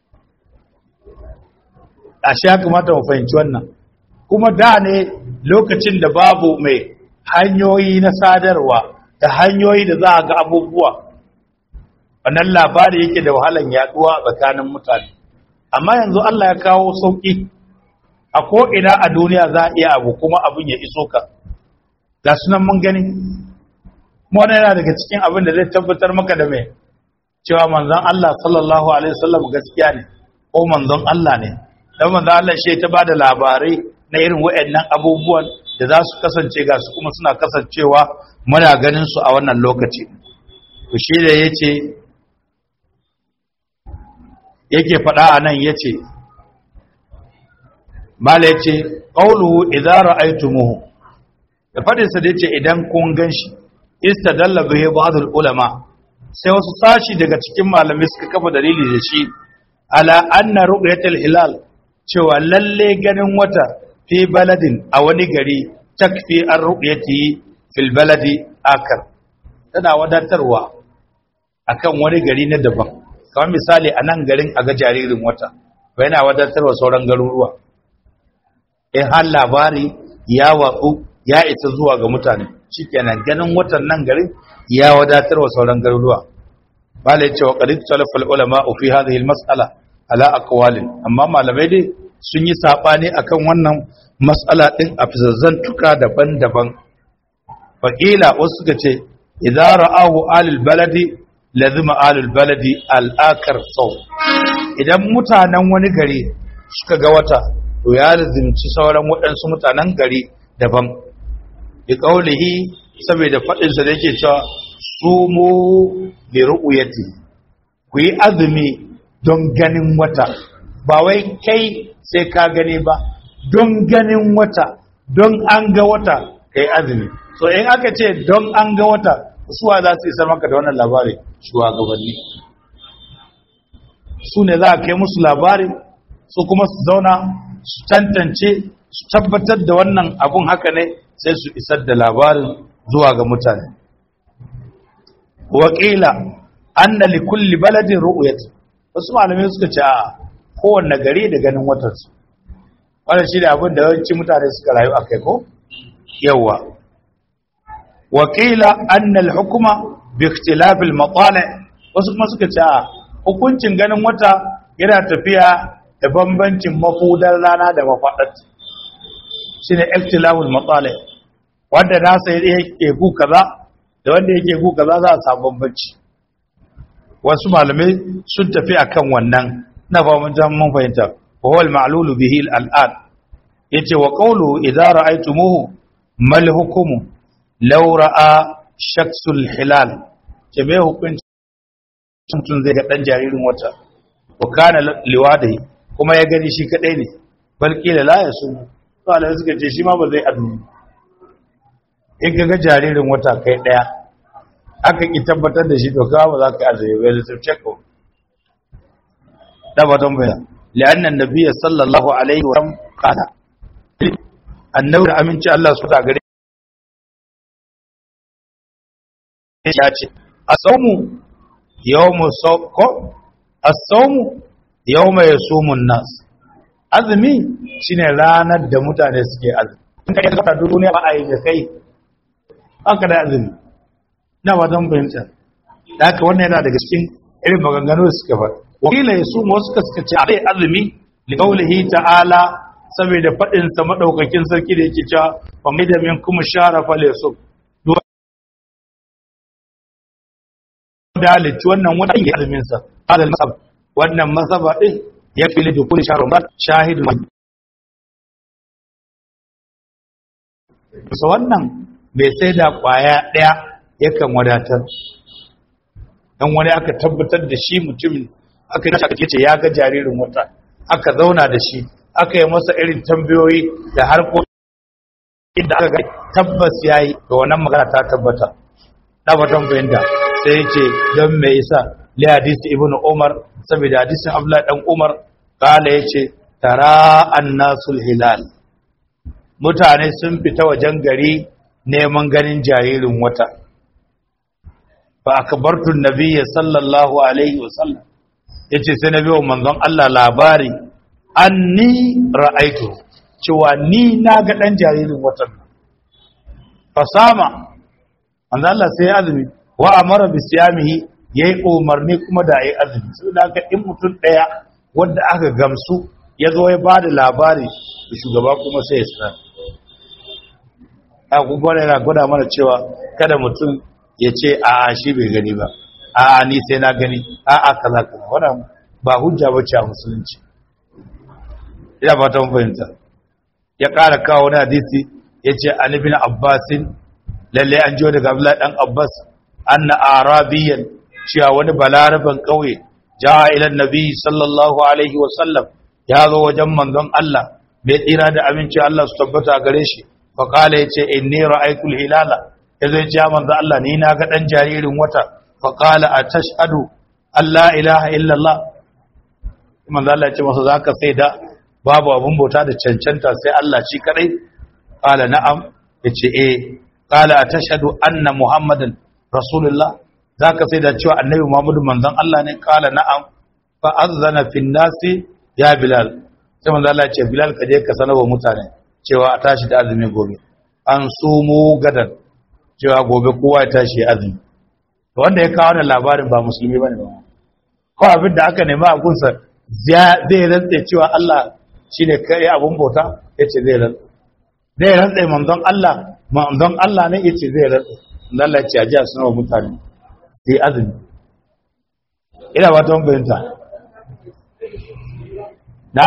a shi ya kamata mu fahimci wannan kuma da ne lokacin da babu mai hanyoyi na sadarwa da hanyoyi da za a ga abubuwa wannan labari yake da wahalan yaduwa tsakanin mutane amma yanzu Allah ya kawo sauki a ko'ina a duniya za a iya abu kuma abin ya iso ka ga sunan mun gani wani yana daga cikin abin da zai tabbatar maka da mai cewa manzon Allah sallallahu alaihi wasallam gaskiya ne ko manzon Allah ne dan manzon Allah shi ta bada labarai na irin waɗannan abubuwan da za su kasance ga su kuma suna kasancewa muna ganin su a wannan lokaci to shi da yace yake faɗa a nan ya ce mala ya ce ƙauluhu idara aitumuhu da faɗinsa da ya ce idan kun gan shi ista dalla bihe ba'adul ulama sai wasu sashi daga cikin malamai suka kafa dalili da shi ala anna ru'yatul hilal cewa lalle ganin wata fi baladin a wani gari takfi an ru'yati fil baladi akar tana wadatarwa akan wani gari na daban kamar misali a nan garin a ga jaririn wata ba yana wadatarwa sauran garuruwa in har labari ya watsu ya isa zuwa ga mutane shikenan ganin watan nan garin ya wadatarwa sauran garuruwa bala ya ce wa qad talafa ulama fi hadhihi al mas'ala ala aqwalin amma malamai dai sun yi sabani akan wannan mas'ala din a fizazzantuka daban-daban faqila wasu suka ce idza ra'ahu alil baladi lazima alil baladi al-akar saw idan mutanen wani gari suka ga wata to ya lazimci sauran waɗansu mutanen gari daban bi qaulihi saboda fadin sa da yake cewa sumu li ru'yati ku yi azumi don ganin wata ba wai kai sai ka gani ba don ganin wata don an ga wata kai azumi so in aka ce don an ga wata suwa za su isar maka da wannan labari shugabanni su ne za a kai musu labari su kuma su zauna su tantance su tabbatar da wannan abun haka ne sai su isar da labarin zuwa ga mutane wakila anna li kulli baladin ru'yat wasu malamai suka ce a kowanne gari da ganin watarsu wannan shi ne abin da yawanci mutane suka rayu akai ko yawa wakila anna al-hukma bi ikhtilaf al-matali wasu kuma suka ce a hukuncin ganin wata yana tafiya da bambancin mafudar rana da mafadat shine ikhtilaf al-matali wanda nasa yake gu kaza da wanda yake gu kaza za a samu bambanci wasu malamai sun tafi akan wannan na fahimun jan mun fahimta wa huwa al-ma'lulu bihi al-an yace wa qawlu idza ra'aytumuhu mal hukumu law ra'a shaksul hilal ce me hukunci mutum zai ga dan jaririn wata wa kana liwadi kuma ya gani shi kadai ne bal kila la yasu Allah suka ce shi ma ba zai azumi in ga jaririn wata kai daya aka ki tabbatar da shi to kawo ba za ka azumi ba da check ko da batun bayan li'anna annabiyyi sallallahu alaihi wa sallam qala annabi da aminci Allah su ta gare ya ce asawmu yawmu sawko asawmu yawma yasumun nas azumi shine ranar da mutane suke azumi in kai ka duniya ba a yi da kai haka da azumi na ba don fahimta da haka wannan yana daga cikin irin maganganu da suka faɗi wakila ya suma wasu suka ce a azumi li qaulihi ta'ala saboda faɗin sa madaukakin sarki da yake cewa fa mai da min kuma shara fa laysu da halitta wannan wata yin azumin sa hadal masab wannan masaba din ya fili da kulli sharu shahidu so wannan bai sai da kwaya daya yakan wadatar dan wani aka tabbatar da shi mutumin aka yi aka ce ya ga jaririn wata aka zauna da shi aka yi masa irin tambayoyi da harkokin da aka ga tabbas yayi to wannan magana ta tabbata da batan fahimta sai yake don me yasa li hadisi ibnu umar saboda hadisin abdullahi dan umar kala yace tara annasul hilal mutane sun fita wajen gari neman ganin jaririn wata fa akbartu nabiyya sallallahu alaihi wasallam yace sai nabi wa manzon Allah labari anni ra'aitu cewa ni na ga dan jaririn watan fasama manzon Allah sai azumi wa amara bi siyamihi yayi umarni kuma da yayi azumi saboda haka in mutum daya wanda aka gamsu ya zo ya bada labari da shugaba kuma sai ya sanar a kuma yana gwada mana cewa kada mutum ya ce a shi bai gani ba a ni sai na gani a a kaza kaza wannan ba hujja bace a musulunci ina ba ta fahimta ya ƙara kawo wani hadisi ya ce an ibn abbasin lalle an jiyo daga abdullahi dan abbas anna arabiyan cewa wani balaraban ƙauye ja ila nabi sallallahu alaihi wa sallam ya zo wajen manzon Allah bai tsira da aminci Allah su tabbata gare shi fa qala yace inni ra'aytul hilala yazo ya ce manzon Allah ni na ga dan jaririn wata fa qala atashhadu alla ilaha illa Allah manzon Allah ya ce masa zaka sai da babu abun bauta da cancanta sai Allah shi kadai qala na'am yace eh qala atashhadu anna muhammadan rasulullah zaka sai da cewa annabi muhammadu manzon Allah ne qala na'am fa azana fin nasi ya bilal sai manzon Allah ya ce bilal ka je ka sanarwa mutane cewa a tashi da azumi gobe an sumu gadan cewa gobe kowa ya tashi azumi to wanda ya kawo wannan labarin ba musulmi bane ba ko abin da aka nema a gunsa zai rantse cewa Allah shine kai abun bauta yace zai rantse zai rantse manzon Allah manzon Allah ne yace zai rantse Allah ya ce a ji a sanarwa mutane sai azumi ina ba ta bayanta na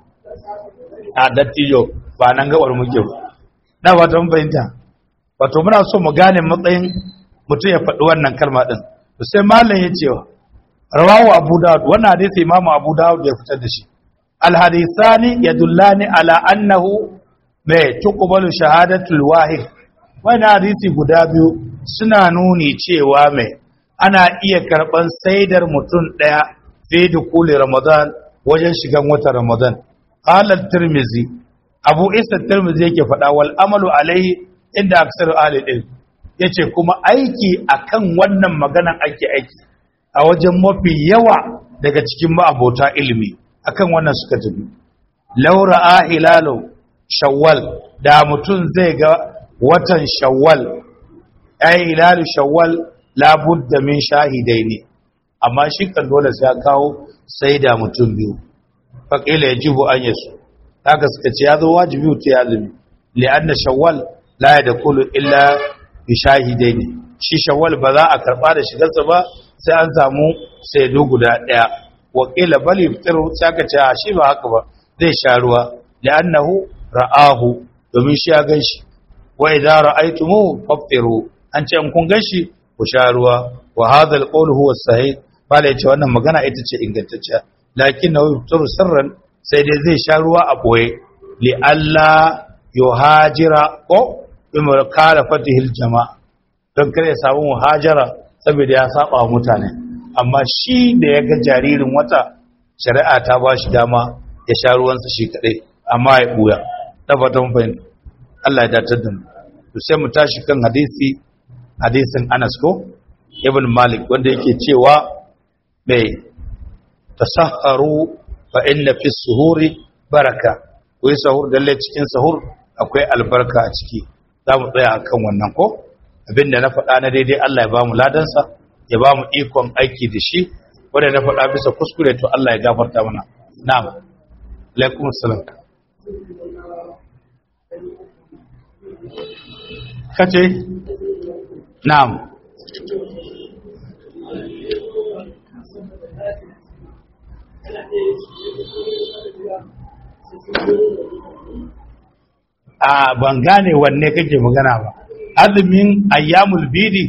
a dattijo ba nan gabar muke na ba ta bayanta wato muna so mu gane matsayin mutum ya faɗi wannan kalma ɗin sai malam ya ce rawahu abu dawud wannan hadisi imamu abu dawud ya fitar da shi alhadisani yadullani ala annahu mai tuqbalu shahadatul wahid wannan hadisi guda biyu suna nuni cewa mai ana iya karban saidar mutum daya fi dukuli ramadan wajen shigan watan ramadan qala tirmizi abu isa tirmizi yake faɗa wal amalu alaihi inda aksaru ahli ilm yace kuma aiki akan wannan maganan ake aiki a wajen mafi yawa daga cikin ma'abota ilimi akan wannan suka tafi laura a hilalu shawwal da mutum zai ga watan shawwal ai hilalu shawwal labudda min shahidai ne amma shi kan dole sai ya kawo sai da mutum biyu faƙila ya jibu an yasu haka suka ce ya zo wajibi ta ya zumi li'anna shawwal la ya da kulu illa bi shahidai ne shi shawwal ba za a karɓa da shigarsa ba sai an samu saidu guda ɗaya wakila bali fitar saka ce a shi ba haka ba zai sha ruwa li'annahu ra'ahu domin shi ya gan shi wa idza ra'aytumu faftiru an ce in kun gan shi ku sha ruwa wa hadha alqawl huwa sahih bala yace wannan magana ita ce ingantacciya lakin na yuftaru sirran sai dai zai sha ruwa a boye li alla yuhajira ko bimar kala fatihil jama'a don kare ya samu muhajara saboda ya saba wa mutane amma shi da ya ga jaririn wata shari'a ta ba shi dama ya sha ruwansa shi kadai amma ya buya tabbatan fahimta Allah ya datar da mu to sai mu tashi kan hadisi hadisin Anas ko Ibn Malik wanda yake cewa mai tasahharu fa inna fi suhuri baraka wai sahur dalle cikin sahur akwai albarka a ciki za mu tsaya akan wannan ko abinda na faɗa na daidai Allah ya ba mu ladansa ya ba mu ikon aiki da shi wanda na faɗa bisa kuskure to Allah ya gafarta mana na'am alaikum assalam kace na'am a ban gane wanne kake magana ba azumin ayyamul bidi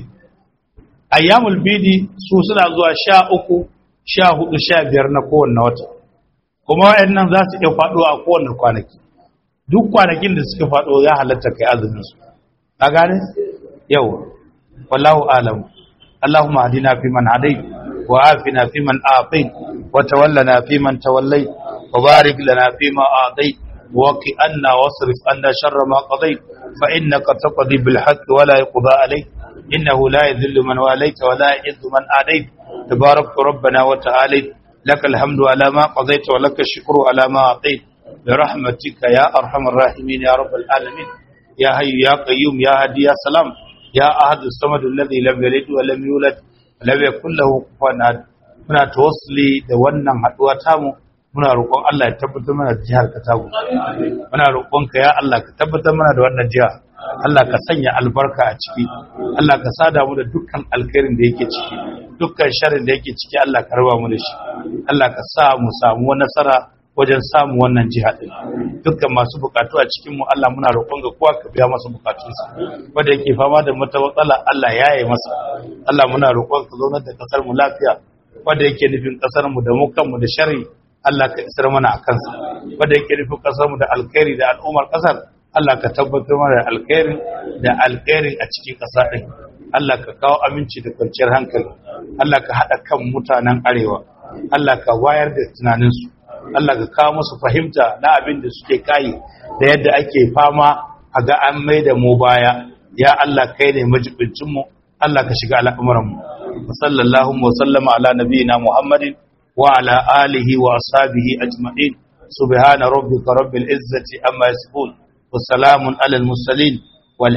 ayyamul bidi su suna zuwa sha uku sha hudu sha biyar na kowanne wata kuma waɗannan za su iya faɗo a kowanne kwanaki duk kwanakin da suka faɗo ya halatta kai azumin su ka gane yau wallahu alam allahumma hadina fi man hadai wa afina fi man afai wa tawallana fi man tawallai wa barik lana fi ma adai وقي أنا واصرف أنا شر ما قضيت فإنك تقضي بالحق ولا يقضى عليك إنه لا يذل من واليت ولا يعز من آديت تبارك ربنا وتعالى لك الحمد على ما قضيت ولك الشكر على ما أعطيت برحمتك يا أرحم الراحمين يا رب العالمين يا حي يا قيوم يا هدي يا سلام يا أحد الصمد الذي لم يلد ولم يولد ولم يكن له كفوا أحد muna tawassuli da wannan haduwa tamu muna roƙon Allah ya tabbatar mana da jihar Katago muna roƙon ka ya Allah ka tabbatar mana da wannan jiha Allah ka sanya albarka a ciki Allah ka sada mu da dukkan alkhairin da yake ciki dukkan sharrin da yake ciki Allah ka raba mu da shi Allah ka sa mu samu nasara wajen samu wannan jiha din dukkan masu bukatu a cikin mu Allah muna roƙon ga kowa ka biya masa bukatunsa wanda yake fama da mata matsala Allah ya yi masa Allah muna roƙon ka zaunar da kasar mu lafiya wanda yake nufin kasar mu da mu kanmu da sharri Allah ka isar mana a kansa wanda yake nufin kasar mu da alkhairi da al'ummar kasar Allah ka tabbatar mana da alkhairi da alkhairi a cikin kasa din Allah ka kawo aminci da kwanciyar hankali Allah ka hada kan mutanen arewa Allah ka wayar da tunaninsu Allah ka kawo musu fahimta na abin da suke kai da yadda ake fama a ga an mai da mu baya ya Allah kai ne majibincin mu Allah ka shiga al'amuran mu sallallahu wa sallama ala nabiyina muhammadin wa ala alihi wa ashabihi ajma'in subhana rabbika rabbil izzati amma yasifun wa salamun alal mursalin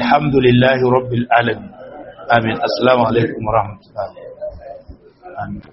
walhamdulillahi rabbil alamin amin assalamu alaikum wa rahmatullahi amin